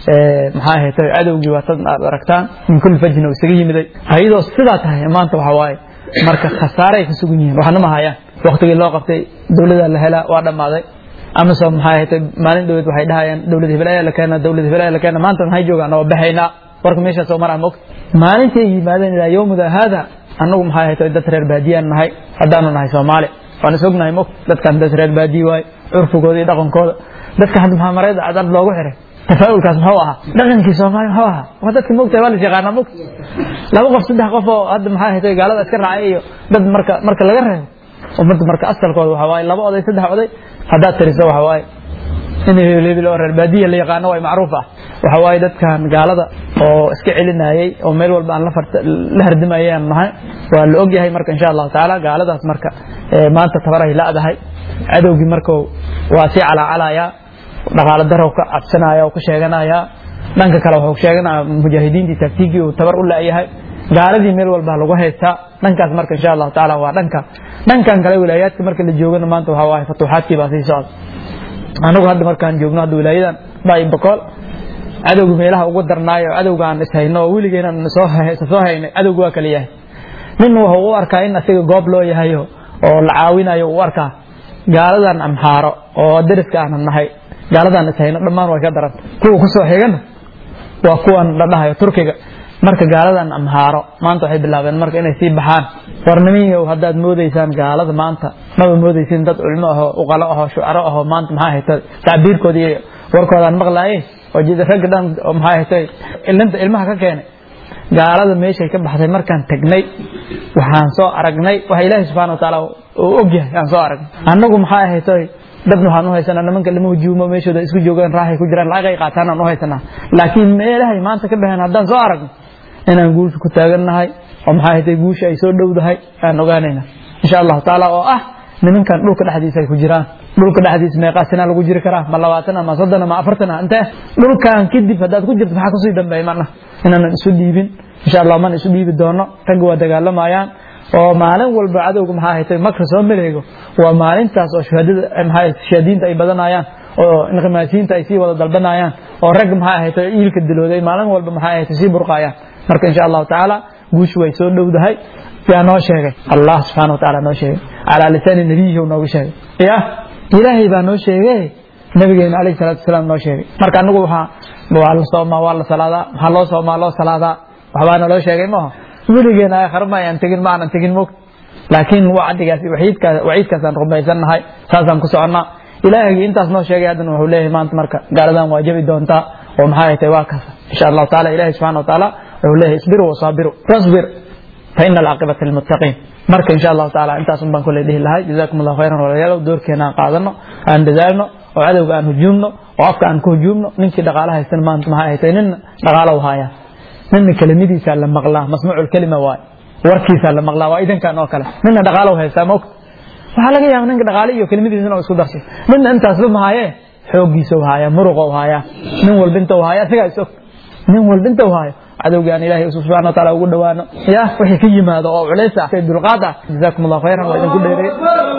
maxaa ahayd cadowgii waa tad aad aragtaan min kulli fajina uu isaga yimiday ayadoo sidaa tahay maanta waxa waaye marka khasaaray ka sugan yihiin waxna ma hayaan waktigii loo qabtay dowlada la helaa waa dhammaaday amasom maxaa ahayd maalin dhaweed waxay dhahayaan dowlad hibalaya la keena dowlad hibalaya la keena maanta maxay joogaan oo baxaynaa warka meeshaas soo maraa mogta maalintay yimaadeen ilaa yowmida haada annagu maxaa ahayd dad reer baadiyaan nahay haddaanu nahay soomaali waan is ognahay mogta dadkan dad reer baadiye waaye curfigooda iyo dhaqankooda dadka hadda maxaa marayda cadad loogu xiray tafaa'ulkaas muxuu ahaa dhaqankii soomaali muxuu ahaa waa dadka mogtahay waa la yaqaanaa mogta laba qof saddex qof oo hadda maxaa ahayd gaalada iska raacay iyo dad marka marka laga reebo ummadda marka asalkooda waxa waaye laba oday saddex oday haddaad tiriso waxa waaye in hebel oo reer baadiya la yaqaano way macruuf ah waxa waaye dadkan gaalada oo iska celinayay oo meel walba aan la hardimayay aan nahay waa la ogyahay marka insha allahu tacaala gaaladaas marka maanta tabaray la'dahay cadowgii marka waa sii calaacalayaa dhaqaalo darow ka cabsanaya oo ka sheeganaya dhanka kale wuxuu sheeganaya mujaahidiintii taktiigii uu tabar u la'yahay gaaladii meel walba lagu haystaa dhankaas marka insha allahu tacaala waa dhanka dhankan kale wilaayaadka marka la joogana maanta waxa waaye fatuuxaadkii baa sii socda anagu hadda markaan joogno hadda wilaayadan baay bokool cadowga meelaha ugu darnaayo cadowga aan ishayno oo weligeena soo soo haynay cadowga waa kala yahay nin wuxuu u arkaa in asiga goob loo yahayo oo la caawinayo u arkaa gaaladan amxaaro oo deriska aanan nahay gaaladan ishayno dhammaan way ka daranta kuwa kusoo xigana waa kuwan la dhahayo turkiga marka gaaladan amhaaro maanta waxay bilaabeen marka inay sii baxaan warnimiyow haddaad moodaysaan gaalada maanta maba moodaysin dad culmo ahoo uqalo ahoo shucaro ahoo maanta maxaa haytay tacbiirkooda iyo warkoodaan maqlaaye oo jida ragga dhan oo maxaa haytay ilinta ilmaha ka keenay gaalada meeshay ka baxday markaan tagnay waxaan soo aragnay waxa ilaahay subxana watacaala uu ogyahay aan soo aragnay annagu maxaa haytay dad waxaan u haysanaa nimanka lama hujuumo meeshooda isku joogaan raaxay ku jiraan lacag ay qaataan aan u haysanaa laakiin meelahay maanta ka baxeen haddaan soo aragno inaan guusha ku taagannahay oo maxaa haytay guusha ay soo dhowdahay aan ogaanayna insha allahu tacaala oo ah nimankan dhulka dhexdiisa ay ku jiraan dhulka dhexdiisa meeqaa sinaa lagu jiri karaa ma labaatan ma soddon ma afartan intee dhulkan kadib haddaad ku jirto maxaa kusii dambeeya mana inaanan isu dhiibin insha allah mana isu dhiibi doono ragga waa dagaalamayaan oo maalin walba cadowga maxaa haytay makra soo maleego waa maalintaas oo shuhadada maxaa shahaadiinta ay badanayaan oo inqimaasiyiinta ay sii wada dalbanayaan oo rag maxaa haytay iilka dilooday maalin walba maxaa haytay sii burqayaan marka insha allahu tacaala guushu way soo dhowdahay yaa noo sheegay allah subxana wataala noo sheegay calaa lisaani nabiyihi noogu sheegay ya ilaahay baa noo sheegay nabigeena alayhi salaatu wasalaam noo sheegay marka anagu waxaa waa la soomaa waa la salaadaa maxaa loo soomaa loo salaadaa waxbaa naloo sheegay maaha weligeena aakhare ma ayaan tegin ma aanan tegin mog laakiin wacdigaas waciidkaas waciidkaasaan rumaysannahay saasaan ku soconnaa ilaahaygi intaas noo sheegay haddana wuxuu leeyahay maanta marka gaaladan waa jabi doontaa oo maxaa haytay waa kaasa insha allahu taala ilahi subxana wa taala wuxuu leeyahay isbiruu wasaabiru wasbir fa ina alcaaqibata lilmuttaqiin marka insha allahu taala intaas un baan kule dhihi lahay jazakum allahu khayran walaalayaalow doorkeena aan qaadano aan dadaalno oo cadowga aan hujuumno oo afka aan ku hujuumno ninkii dhaqaala haystan maanta maxaa haytay nin dhaqaalo u haayaa nina kelimadiisaa la maqlaa masmuucu lkelima waay warkiisaa la maqlaa waa idankan oo kale nina dhaqaalo haystaa ma ogta waxaa laga yaaba ninka dhaqaale iyo kelimadiisa inuu isku darsay nina intaasba mahaaye xooggiisa u haaya muruqa u haaya nin walba inta u haaya asigaa is og nin walba inta u haayo cadowga aan ilaahay subxana wa taala ugu dhowaano ya wixii ka yimaado oo culays ah dulqaad ah jazaakum allahu khayran waa idinku dheereey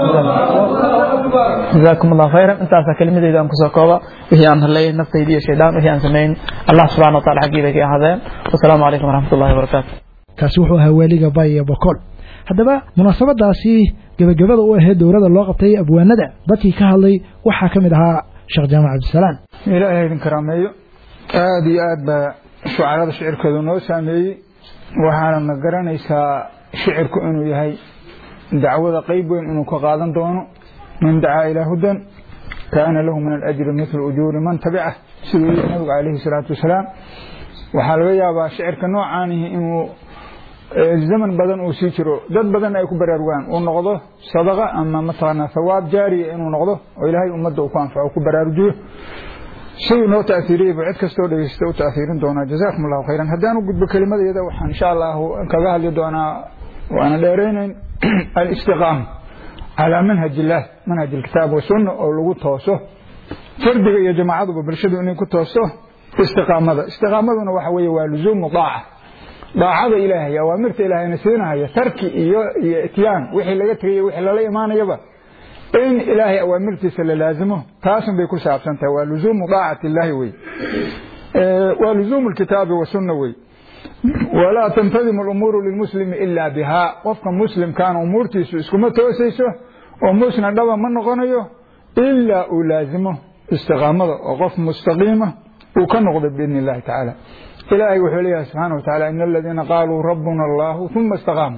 jazaakum allahu khayran intaasaa kelimadeyda aan kusoo kooba wixii aan hadlayay naftayda iyo shaydaan wixii aan samayn allah subxana wa taala xaggii bay ka ahaadeen wasalaamu calaykum waraxmat ullahi wabarakaatu kaasi wuxuu ahaa waaliga bay iyo bokool haddaba munaasabadaasi gebagabada u ahayd dowladda loo qabtay abwaanada dadkii ka hadlay waxaa ka mid ahaa sheekh jaamac cabdisalaam ilaahay idin karaameeyo aada iyo aad baa shucarada shicirkeedu noo saameeyey waxaana garanaysaa shicirku inuu yahay dacwada qeyb weyn inuu ka qaadan doono man dacaa ilaa hudan kaana lahu min alajri mithlu ujuuri man tabicah siduu yihi nabigu calayhi salaatu wasalaam waxaa laga yaabaa shicirka noocaanihi inuu zaman badan uu sii jiro dad badan ay ku baraarugaan uu noqdo sadaqa ama mataqaanaa thawaab jaariya inuu noqdo oo ilaahay ummadda uu ku anfaco ku baraarujiyo siduu noo taaiiriyey buu cid kastoo dhegeysta u taaiirin doonaa jazaakum allahu khayran haddaan u gudbo kelimadeeda waxaan insha allahu kaga hadli doonaa waana dheereyneyn alistiqaama calaa manhaj illaah manhaj ilkitaab wasunna oo lagu tooso fardiga iyo jamaacaduba bulshadu inay ku toosto istiqaamada istiqaamaduna waxa weeye waa luzuumu daaca daacada ilaahay awaamirta ilaahayna siinahaya tarki iyo iyo ityaan wixii laga tegaya wixii lala imaanayaba in ilaahay awaamirtiisa la laazimo taasun bay ku saabsan tahay waa luzuumu daacati illaahi wey waa luzuumu lkitaabi wasunna wey walaa tantadimu alumuuru lilmuslimi ilaa bihaa qofka muslimkaana umuurtiisu iskuma toosayso oo musna dhaba ma noqonayo ilaa uu laazimo istiqaamada oo qof mustaqiima uu ka noqdo biidni illahi tacaala ilaahay wuxuu leeyahay subxaana wa tacala ina aladiina qaaluu rabbuna allahu uma istaqaamuu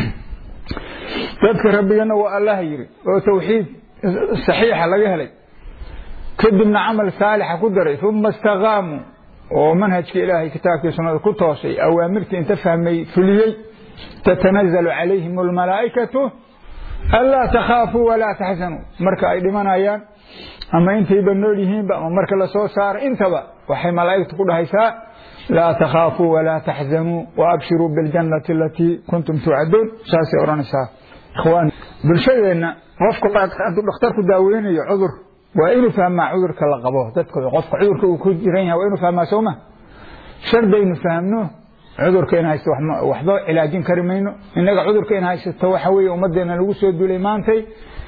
dadka rabbigana waa allaha yidhi oo tawxiid saxiixa laga helay kadibna camal saalixa ku daray uma istaqaamuu oo manhajka ilaahay kitaabkii sunnada ku toosay awaamirtii inta fahmay fuliyey tatanazalu calayhim almalaa'ikatu anlaa takhaafuu walaa taxzanuu marka ay dhimanayaan ama intayba nool yihiinba ama marka lasoo saaro intaba waxay malaa'igtu ku dhahaysaa laa takhaafuu walaa taxzanuu waabshiruu biاljannati alatii kuntum tuucaduun saasay odhanaysaa ikhwaani bulshadeenna qofka hadduu dhakhtarku daaweynayo cudur waa inuu fahmaa cudurka la qabo dadka qofka cudurka uu ku jiran yahay waa inuu fahmaa sooma shardaynu fahmno cudurka in haysto waxba cilaajin kari mayno innaga cudurka in haysato waxa weeye ummaddeena lagu soo duulay maantay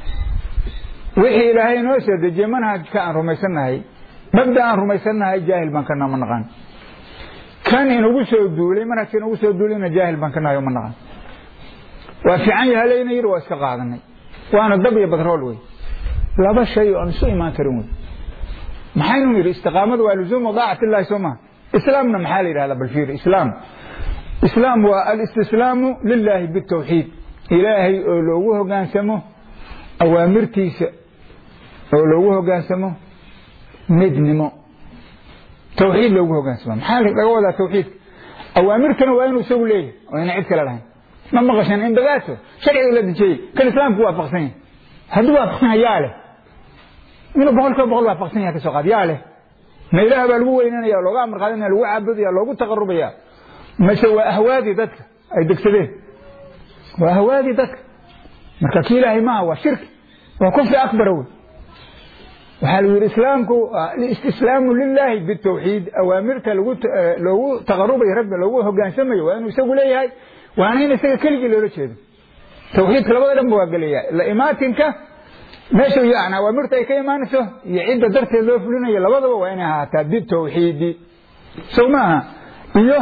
wixii ilaahay noo soo dejiyey manhajka aan rumaysannahay mabda aan rumaysannahay jaahil baan kana ma naqaan kan inagu soo duulay manhajka inagu soo duulayna jaahil baan ka nahay ma naqaan waa fiican yaha layna yidhi waa iska qaadanay waana dab iyo batrool wey laba shay oo aan isu imaan karin wey maxaynu yidhi istiqaamadu waa luzuumu daacati illahi soo maha islaamna maxaa la yidhahdaa bal fiiri islaam islaam waa alistislaamu lillahi bitawxiid ilaahay oo loogu hogaansamo awaamirtiisa oo loogu hogaansamo midnimo tawxiid loogu hogaansamo maxaa laga wadaa tawxiidka awaamirtana waa inuu isagu leeyahay oo ina cid kale lahayn ma maqashan indagaaso sharciga la dejiyey kan islaamku waafaqsan yahay hadduu waafaqsan yahay yaa leh inuu boqol kiiba boqol waafaqsan yahay kasoo qaad yaa leh ma ilaah baa lagu weynanaya looga amar qaadanaya lagu caabudaya loogu taqarubaya mase waa ahwaadii dadka ay degsadeen waa ahwaadii dadka marka kii ilaahay maaha waa shirki waa kufri akbara wey waxaa lagu yidhi islaamku istislaamu lilaahi bitawxiid awaamirta loogu taqarubayo rabbi loogu hogaansamayo waa inuu isagu leeyahay waana in isaga keligii loola jeedo tawxiidka labada dhan ba waa gelaya la imaatinka meesha yani awaamirta ay ka imaanayso iyo cidda darteed loo fulinayo labadaba waa inay ahaataa bitawxiidi sow maaha iyo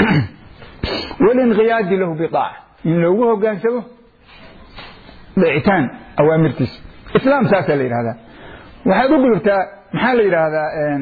walinqiyaadi lahu biaaca in loogu hogaansamo dhicitaan awaamirtiisa islaam saasaa la yidhahdaa waxaad u gudubtaa maxaa la yidhaahdaa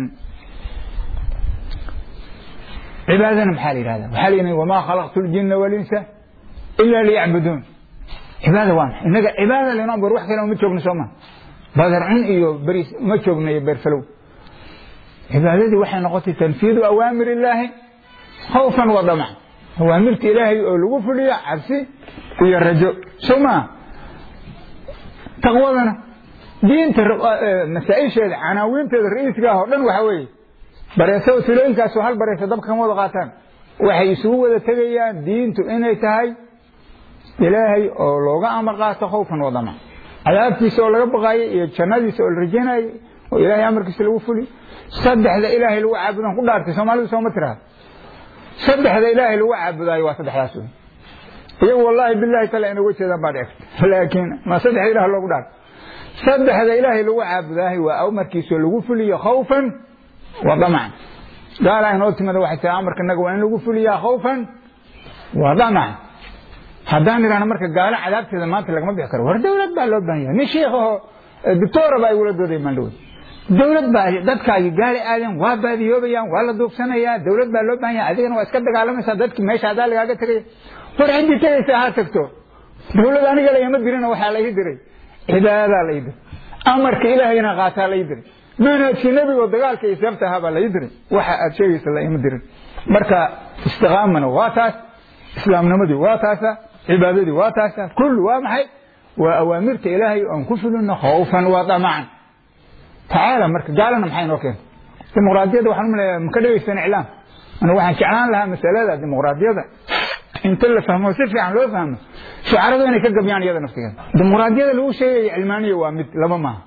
cibaadana maxaa la yidhahdaa waxaa la yidhahda wamaa khalaqtu ljina walinsa ila liyacbuduun cibaada waa maxay innaga cibaada laynoo abuur wax kale uma joogno soo ma badar cun iyo beriis uma joogno iyo beerfalow cibaadadii waxay noqotay tanfiidu awaamir illaahi khawfan wa damac awaamirta ilaahay oo lagu fuliyo cabsi iyo rajo soo maa taqwadana diinta masaa-isheeda canaawiinteeda ra-iiska ah oo dhan waxa weeye bareeso tulooyinkaasoo hal bareeso dabka kama wada qaataan waxay isugu wada tegayaan diintu inay tahay ilaahay oo looga amar qaato khawfan wa damac cadaabtiisa oo laga baqaayay iyo jannadiisa oo la rajaynayay oo ilaahay amarkiisa lagu fuliyo saddexda ilaahay lagu caabudan ku dhaartay soomaalidu sooma tiraha saddexda ilaahay lagu caabudaayo waa saddexdaas wey iyagu wallaahi bilahi tala inay uga jeedaan baa dhici karta laakiin ma saddexda ilaah loogu dhaarto saddexda ilaahay lagu caabudaahay waa amarkiisoo lagu fuliyo khawfan wa damacan gaalaa inoo timida waxay tahay amarka inaga waa in lagu fuliyaa khawfan wa damacan haddaan idhahno marka gaalo cadaabteeda maanta lagama bixi karo war dawlad baa loo baahan yahay nin shiikahoo doctora baa igula dooday maandhowe dawlad baa dadkaagi gaali aadan waa baadiyoobayaan waa la duugsanayaa dawlad baa loo baahan yahay adigana waa iska dagaalamaysaa dadki meesha adaa lagaaga tegaya war ciddii tegaysa ha tagto dawlad aniga lagama dirina waxaa la ii diray cibaadaa la ii diray amarka ilaahayna qaataa la ii diray manhajkii nebigo dagaalka iyo seefta ahaa baa la ii diray waxa aad sheegaysa la ima dirin marka istiqaamana waa taas islaamnimadii waa taasa cibaadadii waa taasa kullu waa maxay waa awaamirta ilaahay aan ku fulino khawfan waa damacan tacaala marka gaalana maxay noo keenta dimuqraadiyadda waxaan umaleeyaa maka dhegeysan iclaam anigu waxaan jeclaan lahaa masalada dimuqraadiyadda inta la fahmo si fiican loo fahmo shucaradu inay ka gabyaan iyada naftigeeda dimuqraadiyada lagu sheegaya cilmaaniya waa mid laba maaha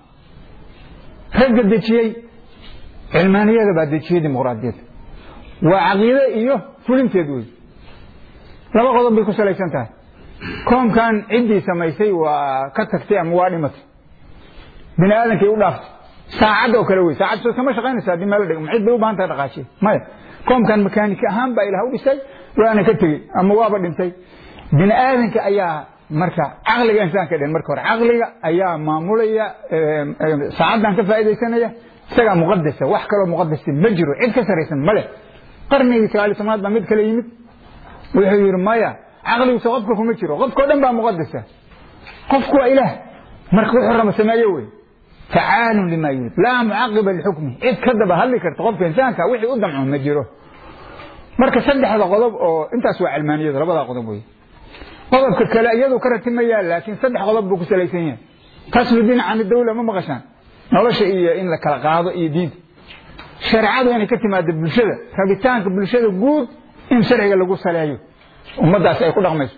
ragga dejiyey cilmaaniyada baa dejiyey dimuqraadiyadda waa caqiide iyo fulinteed wey laba qodob bay ku salaysan tahay koomkan ciddii samaysay waa ka tagtay ama waa dhimatay bini aadankay u dhaaftay saacad oo kale wey saacad soo kama shaqaynaysa haddii meel dhig cid bay u baahan tahay dhaqaajiye maya koomkan makaanik ahaan baa ilaah u dhisay waana ka tegey ama waaba dhintay bini aadanka ayaa marka caqliga insaanka dhen marka hore caqliga ayaa maamulaya saacaddan ka faaidaysanaya isagaa muqadasa wax kaloo muqadasa ma jiro cid ka saraysan male qarnigii sagaali tobnaad baa mid kale yimid wuxuu yidhi maya caqligiisa qofka kuma jiro qofkao dhan baa muqadasa qofku waa ilaah marka wuxuu raba sameeye wey facaalun lima yurid laa mucaqiba lixukmi cid ka daba hadli karta qofka insaanka wixii u damco ma jiro marka saddexda qodob oo intaas waa cilmaaniyada labadaa qodob wey qodobka kale iyadu ka ratimayaa laakiin saddex qodob buu ku salaysan yahay kaslu diin can dawla ma maqashaan nolosha iyo in la kala qaado iyo diinta shareecadu inay ka timaado bulshada rabitaanka bulshada guud in sharciga lagu saleeyo ummaddaas ay ku dhaqmayso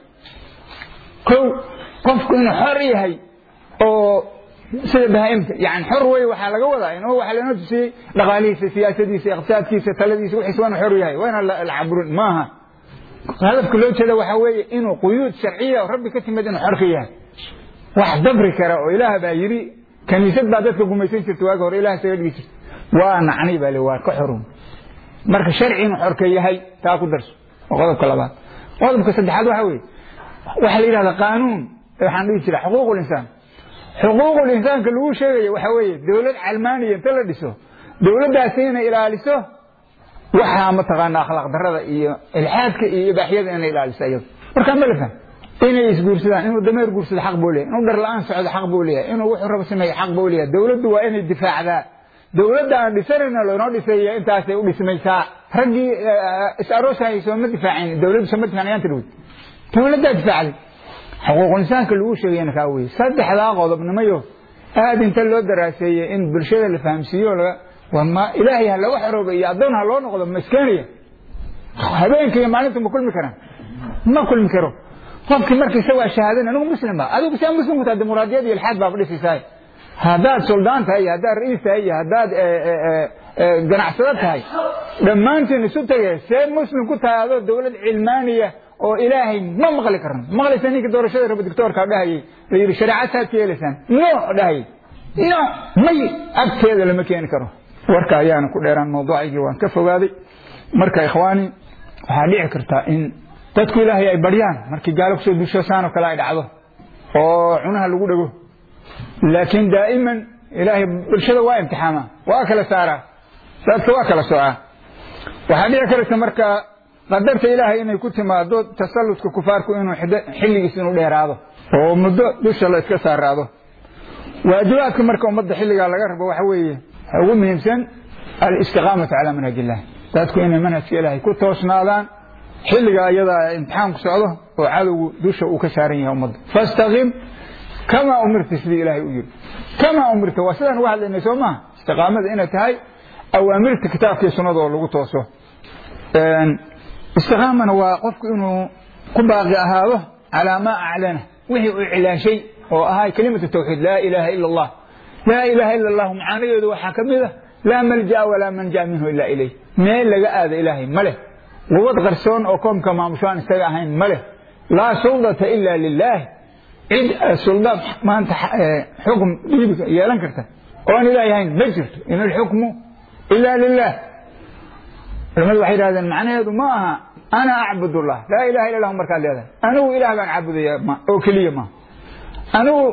kow qofku inuu xor yahay oo sida bahaa'imta yani xor wey waxaa laga wadaa inuu waxaa lanoo tusiyey dhaqaalihiisa siyaasadiisa iqtisaadkiisa taladiisa wixiisa waa inuu xor yahay waa inaan la caburin maaha hadafka loo jeeda waxaa weeye inuu quyuud sharciya oo rabbi ka timid inuu xor ka yahay wax dabri kara oo ilaah baa yidhi kaniisad baa dadka gumaysan jirta waagi hore ilah isaga dhigi jirta waa nacni baa le waa ka xorun marka sharci inuu xor ka yahay taa ku darso waa qodobka labaad qodobka saddexaad waxa weeye waxaa la yidhahda qaanuun waxaan dhihi jira xuquuq linsaan xuquuqul insaanka lagu sheegayo waxa weeye dowlad calmaaniya inta la dhiso dowladdaasi inay ilaaliso waxaa mataqaana akhlaaq darada iyo ilxaadka iyo ibaaxyada inay ilaaliso iyado markaa ma la faham inay isguursadaan inuu dameer guursado xaq buu leeyahay inuu dhar la-aan socdo xaq buu leeyahay inuu wuxuu rabo sameeyo xaq buu leeyahay dowladdu waa inay difaacdaa dowladda aan dhisanayna loonoo dhisaya intaasay u dhismaysaa raggii is aroosahayay sooma difaacin dowladdu sooma difaacan ayaan tirwid dowladdaa difaacday xuquuqul insaanka lagu sheegayna kaa weye saddexdaa qodobnimayo aad inta loo daraaseeyey in bulshada la fahamsiiyo ma ilaahay ha laga xorooba iyo addoon ha loo noqdo ma iskeenaya habeenka iyo maalinta ma kulmi karaan ma kulmi karo qofkii marka isagaa shahaadan anigu muslim ba adigu saa muslim ku tahay dimuqraadiyad iyo ilxaad baaba dhisaysaa haddaad suldaan tahay iyo haddaad ra'iis tahay iyo haddaad ganacsado tahay dhammaantiin isu tagay see muslim ku tahay adoo dowlad cilmaaniya oo ilaahay ma maqli karno maqlaysa ninka doorashada raba dictoorka dhahayay la yidhi shareecad saad ka yeelaysaan no dhahayay no may agteeda lama keeni karo warka ayaana ku dheeraan mawduucaygii waan ka fogaaday marka ikhwaani waxaa dhici kartaa in dadku ilaahay ay baryaan markii gaalo kusoo duusho saan oo kale ay dhacdo oo cunaha lagu dhego laakiin daa'iman ilaahay bulshada waa imtixaama waa kala saaraa dadka waa kala soocaa waxaa dhici karaysa marka qadarta ilaahay inay ku timaado tasalludka kufaarku inuu xilligiis inuu dheeraado oo muddo dusha la iska saaraado waajibaadka marka ummadda xilligaa laga rabo waxa weeye ugu muhiimsan alistiqaamatu calaa manhaj illah dadku inay manhajka ilaahay ku toosnaadaan xilliga iyadaa imtixaanku socdo oo cadowgu dusha uu ka saaran yahay ummadda fastaqim kamaa umirta sidii ilaahay u yiri kamaa umirta waa sidaan uga hadlaynay soo maaha istiqaamada inay tahay awaamirta kitaabkii sunnada oo lagu tooso istiqaamana waa qofku inuu ku baaqi ahaado calaa maa aclana wixii uu cilaashay oo ahaa kelimatu tawxiid laa ilaaha ila allah laa ilaaha ila allahu macaanadeedu waxaa ka mid a laa malja'a walaa manja minhu ila ilayh meel laga aado ilaahay ma leh gubad qarsoon oo koomka maamushaan isaga ahayn ma leh laa suldata ila lilaah cid sulda maanta xukm dhiibi yeelan karta oon ilaahay ahayn ma jirto in alxukmu ila lilah culimadu waxay yidhahdeen macnaheedu ma aha ana acbud allah laa ilaha illa lahu markaad leedahay anigu ilaah baan caabudaya oo keliya ma anigu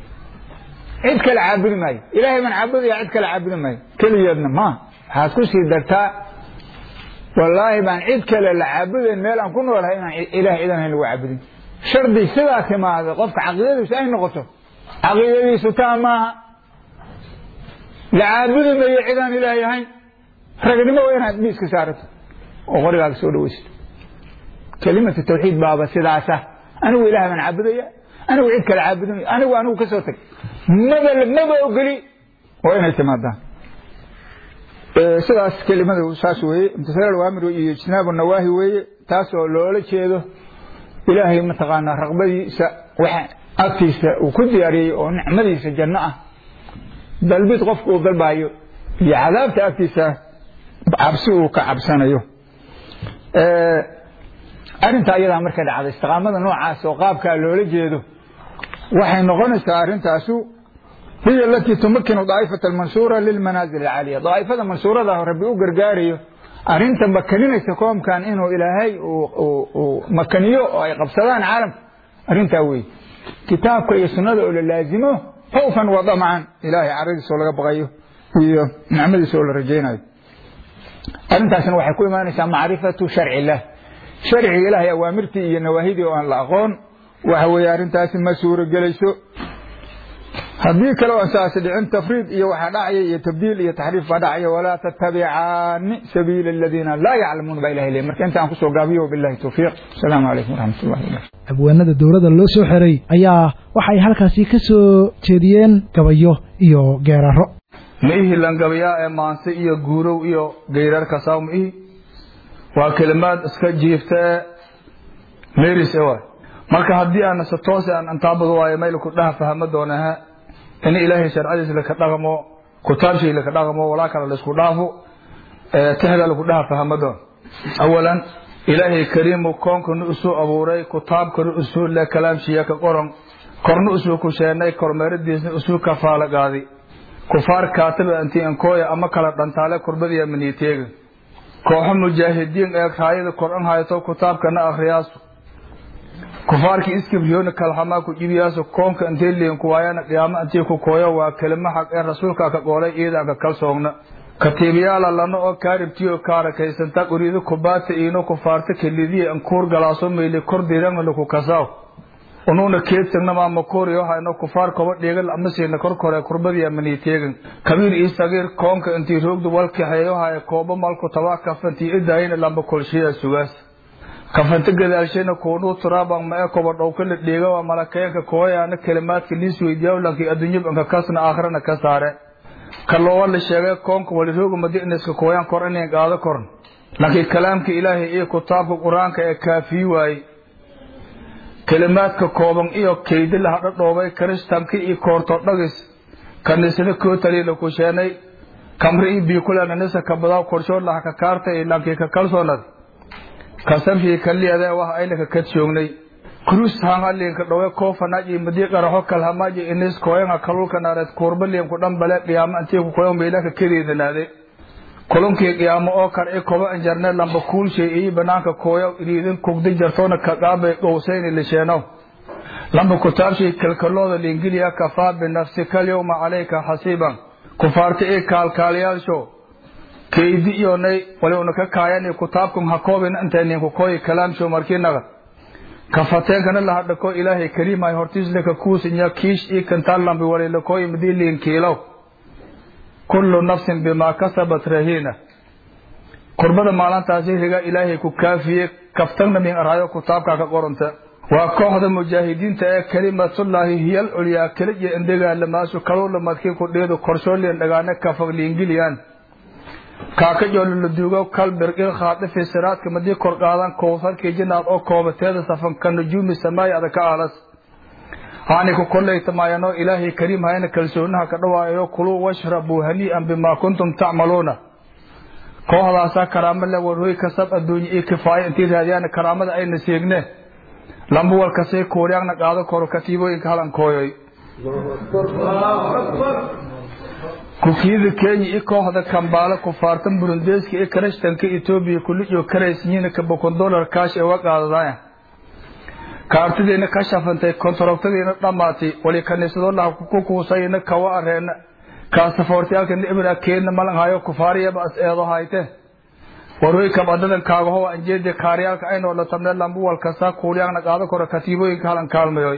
cid kale caabudi maayo ilaahay baan caabudaya cid kale caabudi maayo keligeedna ma waxaad ku sii dartaa wallaahi baan cid kale la caabudayn meel aan ku noolahay inaan ilaah cidan hayn lagu caabudin shardi sidaa timaada qofka caqiidadiisu ay noqoto caqiidadiisu taa maaha la caabudi mayo cidaan ilaahay ahayn ragnimo waa inaad miiska saarato oo qorigaaga soo dhawaysato kelimatu tawxiid baaba sidaasa anigu ilaah baan caabudaya anigu cid kale caabudanayo anigu anigu ka soo tag maba maba ogoli waa inay timaadaan sidaas kelimadu saas weeye imtisaal awaamir iyo ijtinaabu nawaahi weeye taasoo loola jeedo ilaahay mataqaanaa raqbadiisa waxa agtiisa uu ku diyaariyey oo nicmadiisa janno ah dalbid qofku uu dalbayo iyo cadaabta agtiisa cabsi uu ka cabsanayo arrinta ayadaa markay dhacday istiqaamada noocaas oo qaabkaa loola jeedo waxay noqonaysaa arrintaasu hiya alatii tumakinu daa'ifata almansuura lilmanaazil alcaaliya daa'ifada mansuurada rabbi u gargaarayo arrinta makaninaysa koomkan inuu ilaahay uu makaniyo oo ay qabsadaan caalamka arrintaa wey kitaabka iyo sunnada oo la laazimo khawfan wa damcan ilaahay caradiisa oo laga baqayo iyo nicmadiisa oo la rajaynayo arrintaasna waxay ku imaanaysaa macrifatu sharci illah sharciga ilaahay awaamirtii iyo nawaahidii oo aan la aqoon waxa weeye arrintaasi ma suuro gelayso haddii kale aan saas dhicin tafriid iyo waxaa dhacaya iyo tabdiil iyo taxriif baa dhacaya walaa tattabicaani sabiila aladiina laa yaclamuun baa ilahay leeyahy marka intaan kusoo gaabiyo wabillahi tawfiiq asalaamu calaykum waraxmat ullahi wabarakatu abwaanada dowladda loo soo xiray ayaa waxay halkaasi ka soo jeediyeen gabayo iyo geeraro ma ihi langabayaa ee maanse iyo guurow iyo geyrarka saw ma ihi waa kelimaad iska jiifta ee meris waay marka haddii aan se toose aan antaabado waayo maylaku dhaha fahma doonaha in ilaahay sharcadiisa laka dhaqmo kutaabshii laka dhaqmo walaa kale laisku dhaafo tehda laku dhaha fahma doon awalan ilaahay kariimu koonkanu isuu abuuray kutaabkanu isuu le kalaamshiya ka qoran korna isuu ku sheenay kormeeradiisna isuu kafaala qaadi kufaar kaataba anti ankooya ama kala dhantaale kurbadiya maniiteega kooxo mujaahidiin ee raayada koran hayto kutaabkana akhriyaasu kufaarkii iskibriyoona kalhamaa ku jibiyaasu koonka intay liin kuwaayana qiyaamo intii ku kooyo waa kelimo xaq ee rasuulka ka qoolay iidanka kalsoogna katiibyaala lana oo kaaribtiyo kaarakaysanta uriido kubaata iino kufaarta kelidiya ankuur galaaso mayli kor dirangna laku kasaaw unuuna keedsagna maama kuuriyo hayno kufaar koba dhiigal amasiina korkore kurbadiya maniiteegan kabiir ii sagiir koonka intii roogdu walkaxeeyo haya koobo malku tabaa kafantii idaayina lamba kolshiya sugaas kafanta gadaalshayna kuunuu turaaban ma e koba dhowkala dhiiga waa malakeenka kooyaana kelimaadka liis weydiyaawlankii adduunyabanka kasna aakhirana ka saare kaloowa la sheegay koonka walirooga madiniska kooyaan kor inayn qaado korn laakiin kalaamka ilaahay iyo kutaabka qur-aanka ee kaafiyi waaye kelimaadka kooban iyo kaydi la hadhadhoobay kiristanka iyo koortodhagis kaniisada kootaliila ku sheenay kamre iyo biikulananisa kabadaw korshood laha ka kaartay lankii ka kalsoonad kasanfii kaliyade wax aynaka ka joognay krus hangalinka dhowe koofanaji madi qaraxo kalhamaji inis koyanga kalulka naareed kuurbalim ku dhambale qiyaamo intii ku koyan meelaka kadeedanaade kulunkii qiyaamo oo kar i koba anjarne lamba kuulshay iyo banaanka kooya iriidin kugdi jartoona kaqaabay dhowsayni lisheeno lamba kutaabshay kalkalooda liingiliya kafaa binafsika alyawma calayka xasiiban kufaarta i kaalkaaliyaalsho kaydi iyonay waliuna ka kaayani kutaabkum ha koobin intay ninku kooyi kalaamsho markinaga kafateenkana lahadhako ilaahay kariimay hortiislaka kuusinya kiish ii kantalambi walilakooyi madiiliin kiilow kullu nafsin bimaa kasabat rahiina kurbada maalintaasi riga ilaahay ku kaafiye kaftagna min araayo kutaabka ka qoranta waa kooxda mujaahidiinta ee kalimatullaahi hiyal culyaa keliya indhagaalamaasu kalowla madkii ku dhiidu korshoolien dhagaane kafagliingiliyaan kaaka joololaduugo kalbirqil khaadifi siraadka madii kor qaadan kowsarkii jinaad oo koobateeda safan ka nujuumi samaay ada ka aalas haani ku kollaytamaayano ilaahay kariim hayna kalsoonaha ka dhawaayo kuluu washrabuu hanii'an bimaa kuntum tacmaluuna kooxdaasaa karaamo le warhoy kasab adduunye iyo kifaayo intii raadiyaan karaamada ayna seegne lamba walkasay kuuryaagna qaado koro katiibooyinka halankooyoy kukiyada kenya i kooxda kambaalo kufaartan burundeeska iyo karashtanka etoobiya kuliyo karaysyihiin kabakon dolar kaash ee wa qaadadaya kaartidiina ka shafantay kontarogtadiina dhammaatay wali kaniisadolaha ku kuusayna kawa areena kaasafoortiyaalkana ibra keedna malanhayo kufaariyaba as eedo hayte warwey kabadadan kaagahowa anjeedi kaaryaalka aynoo la tabne lambu walkasa kuulyaagna qaado koro katiibooyinka halan kaalmayoy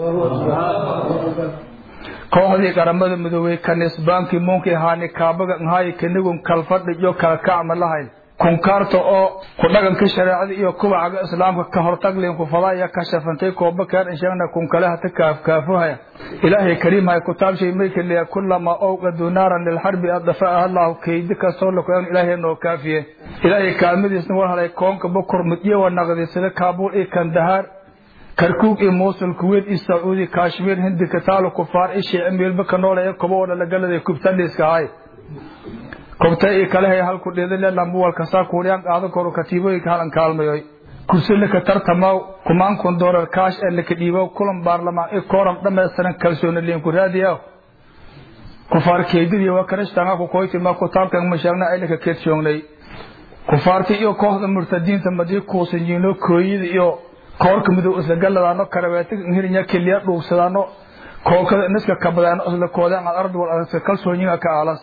kooxdii qaramada midoobey kaniisbaankii muunkii haani kaabaga nhaay kanigun kalfadhi iyo kala kacma lahayn kunkaarta oo ku dhaganka shareecada iyo kubacaga islaamka ka hortaglin ku fadaya ka shafantay kooba keen insheegna kun kale hata kaafkaafuhaya ilaahay kariim hay kutaab shay may kaliya kullama awqadu naaran lilxarbi adafaaha allahu kaydi kastoo lakoyan ilaahay noo kaafiye ilaahay kaalmadiisna war halay koonka bukur mudyo wa naqdi sida kaabuul iyo kandahaar karkuug iyo muusul kuweyt iyo sacuudi kashmiir hindi kataalo kufaar ishii amiilba ka noolaya kuba wada lagaladay kubtaliiska ahay kobta iyo kalehay halku dhidile lambuwal kasaa kuuriyaan qaado koro katiibooyinka halan kaalmayoy kursi laka tartamaw kumaan kun doolar kaash ee laka dhiibo kulan baarlamaan i kooram dhammaystiran kalsooni liinku raadiya kufaar keydidii waa karishtaanga ku koytima kutaabkan mashaagna ay laka keedshoognay kufaarti iyo kooxda murtadiinta madii kuusanyiino kooyida iyo koorka midow isla galadaano karabeetiga hirinya keliya dhuugsadaano kookada niska kabadaano isla koodaan ad ardi wal adagsa kalsoonyiga ka aalas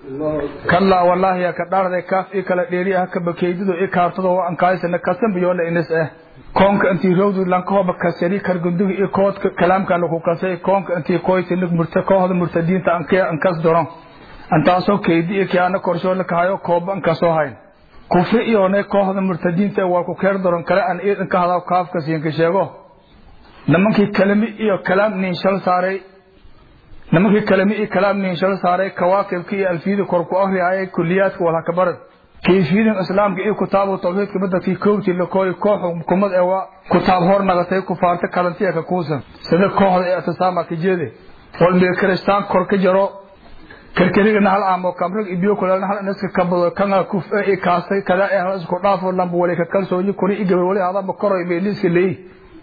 kallaa wallaahi ya ka dhaarday kaaf i kala dheeri ah ka bakeydido i kaartado wa ankaysana kasanbiyoole inis ah koonka intii rowdu lankahoba kasari kargundugi i koodka kalaamka laku kasay koonka intii koytinig murta kooxda murtadiinta ankee ankas doron antaasoo keydi i kiana korshoo lakahayo kooba ankasoo hayn kufri iyoonay kooxda murtadiinta waa ku keer doron kale aan iidan ka hadaw kaafka siinka sheego nimankii kalami iyo kalaam niinshal saaray nimankii kalami iyo kalaam niinshal saaray kawaakibka iyo alfiyada kor ku akriyayay kuliyaadka walhakabaran kayfiyadan islaamka iyo kitaabu tawxiidka madadkii koobtii lakooy koox xukumad ee waa kutaab hor nagatay kufaarta kalantiya ka kuusan sida kooxda ee atisaama ka jeede walmiga kiristaan kor ka jaro karkarigana hal aamo kamrig ibiyo kulaalna hal inaska kabado kanga kuf ee kaastay kada ee hal isku dhaafo lamba wali ka kalsooni kuri i gabar wali hadaba koroy meeliska leey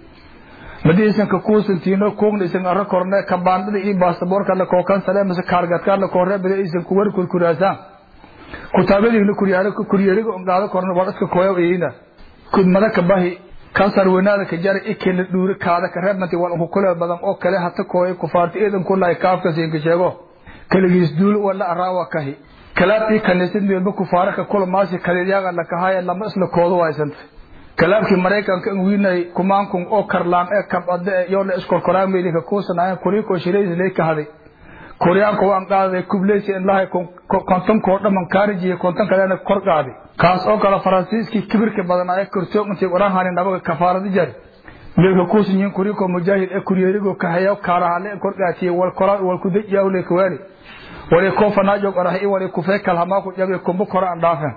madiisan ka kuusantiino kuugna isan arro korne kabaandhada iyo baasaboorka la kookan sale mise kaargadkaan la koorre bada isan kuwar kurkuraasaan kutaabadiina kuryaalo kuryeeriga ongaado korne wal iska kooya eyina kudmada ka bahi kansar weynaada ka jara ikela dhuuri kaada ka reebmanti wal unku kule badan oo kale hata kooya kufaarti iidan kulahay kaafka siinka sheego kaligiis duul wala araawa kahi kalaabtii kaniisad meelba kufaaraka kulamaasi kalidyaga lakahaya lama isla koodo waysanta kalaabkii maraykanka wiinay kumaankun oo karlaan ee kabade ee yoona iskorkoraameylinka kuusanaayeen kuriko shirayslee ka haday kuryaanka waan qaaday kubleysi inlahay kontonkoo dhaman kaarijiya konton kalena kor qaaday kaas oo kale faransiiskii kibirka badan ee kortoog intii oranhani nabaga kafaarada jari meelka kuusanyiin kuriko mujaahid ee kuryeerigo kahayo kaarahale kor qaatiye wal koraa wal kudajawle kawaani wali koofanaajog orahay wali kufee kalhamaaku jabe kumbu kora aan dhaafen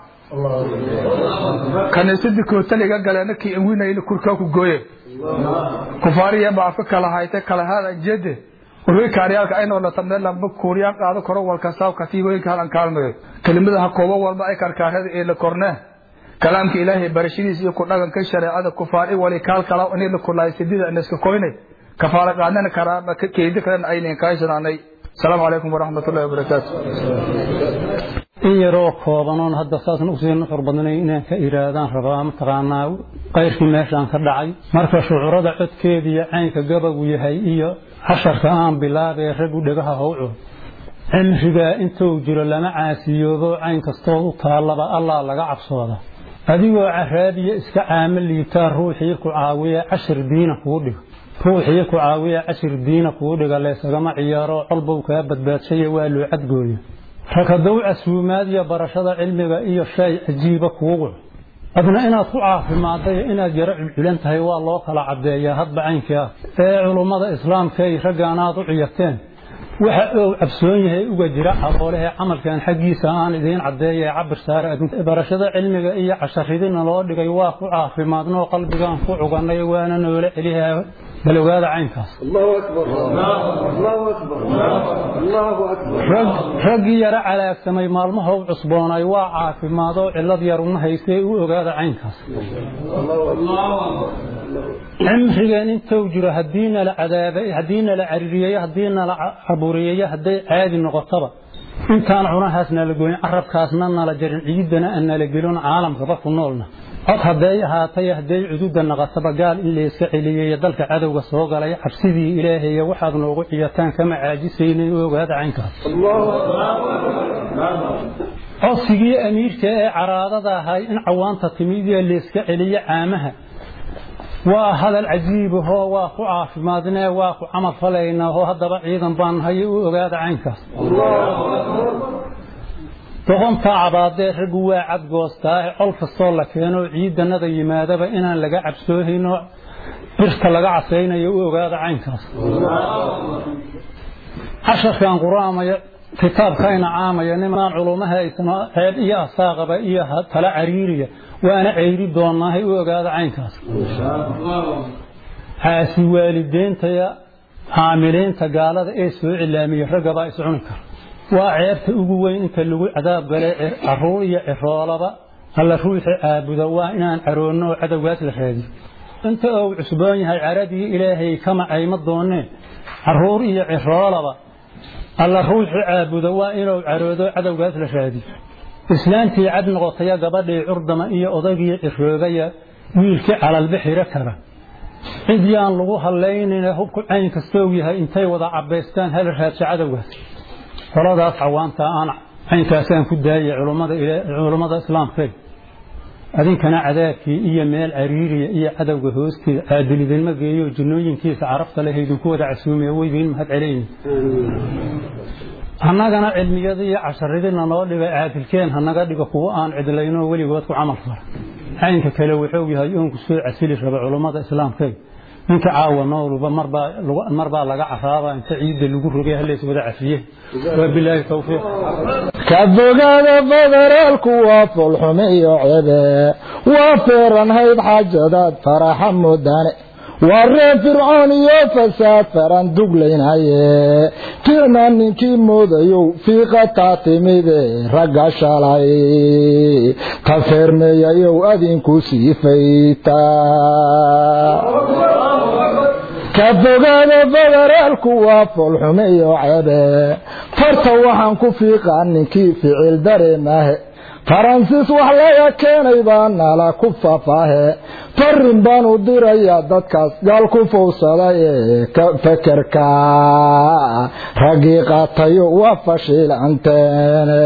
kaniisadii kootaliga galeena kii anwinayna kurkaa ku gooye kufaariya baafa kala hayte kala hada jede warwey kaaryaalka aynoo lata meel lamba kuuriyaan qaado koro walkasaa katiibooyinka halan kaalmayo kelimada ha koobo walba ay karkaarada ee la kornee kalaamka ilaahay barashadiisa iyo ku dhaganka shareecada kufaari wali kaal kala inay la kulaay sidida aniska koynay kafaara qaadana karaama ka keedi kalena aynan kaysanaanay asalaamu calaykum waraxmatullahi wabarakaatu in yaroo koobanoon hadda saasan usii nuxur badnay inaan ka iraadaan rabaa mataqaanaa qayrkii meeshaan ka dhacay marka shucurada codkeediiyo caynka gabagu yahay iyo casharka aan bilaabee raggu dhegaha howco cimrigaa intuu jiro lama caasiyoobo cayn kastood u taallaba allaa laga cabsooda adigoo caraadiya iska caamo liitaa ruuxii ku caawiya cashir diina kuu dhigo ruuxii ku caawiya cashir diina kuu dhiga leesagama ciyaaro colbow kaa badbaadshaye waa loo cadgooya rakadow casuumaad iyo barashada cilmiga iyo shay cajiiba kuugu adna inaad ku caafimaaddayo inaad yaro culculan tahay waa loo kala caddeeyaa hadba caynkii ah ee culummada islaamkay raggaanaad u ciyarteen waxa uu cabsoon yahay uga jira caloolehee camalkan xaggiisa aan idiin caddeeya cabir saare barashada cilmiga iyo casharidina loo dhigay waa ku caafimaadnoo qalbigaan ku cugannay waana noola celihaa bal ogaada caynkaas raggii yaro calaagsamay maalmahow cusboonay waa caafimaadoo cillad yar uma haystee u ogaada caynkaas cimrigeen intuu jiro haddii nala cadaabay haddii nala caririyeeyo haddii nala caburiyeeyo hadday caadi noqotaba intaan cunahaas nala goyn carabkaasna nala jarin ciidana aan nala gelin caalamkaba ku noolna cod hadday ahaatay hadday cududa naqataba gaal in layska celiyeeyo dalka cadowga soo galay cabsidii ilaahayo waxaad noogu ciyataan kama caajisaynin u ogaada caynkaas codsigii amiirka ee caraadada ahay in cawaanta timid iyo layska celiyo caamaha waa hadal cajiibahoo waa ku caafimaadnee waa ku camal falaynaa oo haddaba ciidan baan nahay u ogaada caynkaas doqontaa cabaadee raggu waa cadgoostaa col kastoo la keeno ciidanada yimaadaba inaan laga cabsoohayno birta laga casaynayo u ogaada caynkaas casharkan quraamaya kitaabkayna caamaya nimanaan culumaha aysano ceeb iyo asaaqaba iyo tala cariiriya waana ceyri doonaahay u ogaada caynkaas caasi waalideentaya caamiliinta gaalada ee soo cilaamiya raggabaa iscuni kara waa ceebta ugu weyn inta lagu cadaab galay caruur iyo ciroolaba alla ruuxi caabuda waa inaan caroonno oo cadowgaas la raadiyo inta uu cusboon yahay caradii ilaahay kama ayma dooneen caruur iyo ciroolaba alla ruuxi caabuda waa inuu caroodo cadowgaas la raadiyo islaantii cad noqotaya gabadhii curdama iyo odagii ciroobaya wiilkii calalbixiro kara cid yaan lagu hadlaynina hubku cayn kastoo yahay intay wada cabaystaan hala raadso cadowgaas qoladaas cawaanta aan caynkaasaan ku daayay culummada islaamkeed adinkana cadaabkii iyo meel cariiriya iyo cadowga hoosteeda caadilidinma geeyo jinnooyinkiisa carafta leh idinku wada casuumiya weydiin mahad celayni annagana cilmiyadii iyo casharadina noo dhibay caadilkeen hanaga dhigo kuwo aan cidlayno weligood ku camal fara caynka kale wuxuu yahay oonku soo casili raba culummada islaamkeed ninka caawa nooluba marbaa laga caraaba inta ciidda lagu rogay halays wada cafiye wabilaahi towfiiq ka fogaada federaalku waa fulxume iyo cebe waa feeranhayd xaajadaad faraxa mudane waa reer fircoon iyo fasaad faran duglaynaye ficna ninkii moodayow fiiqataa timide ragga shalay ta feermeeyayow adinku sii faytaa ka fogaada federaalku waa foolxume iyo cebe farta waxaan ku fiiqaa ninkii ficil dareemahe faransiis wax laga keenay baa nala ku fafaahe farin baan u dirayaa dadkaas gaal ku fowsaday ee fekerka raggii qaatayo waa fashiilanteene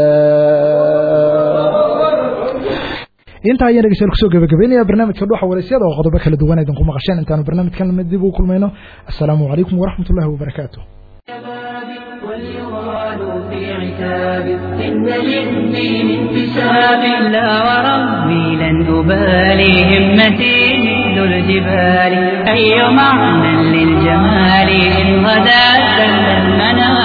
intaa ayaan dhegeystayaal kusoo gabagabeynaya barnaamijka dhuxa waraysyada oo qodobo kala duwan idinku maqasheen intaanu barnaamijkan lamid dib ugu kulmayno assalaamu calaykum waraxmat ullahi wabarakaatu في عتاب إن للدين انتساب لا وربي لن أبالي همتي مثل الجبال أي معنى للجمال إن غدا سل المنام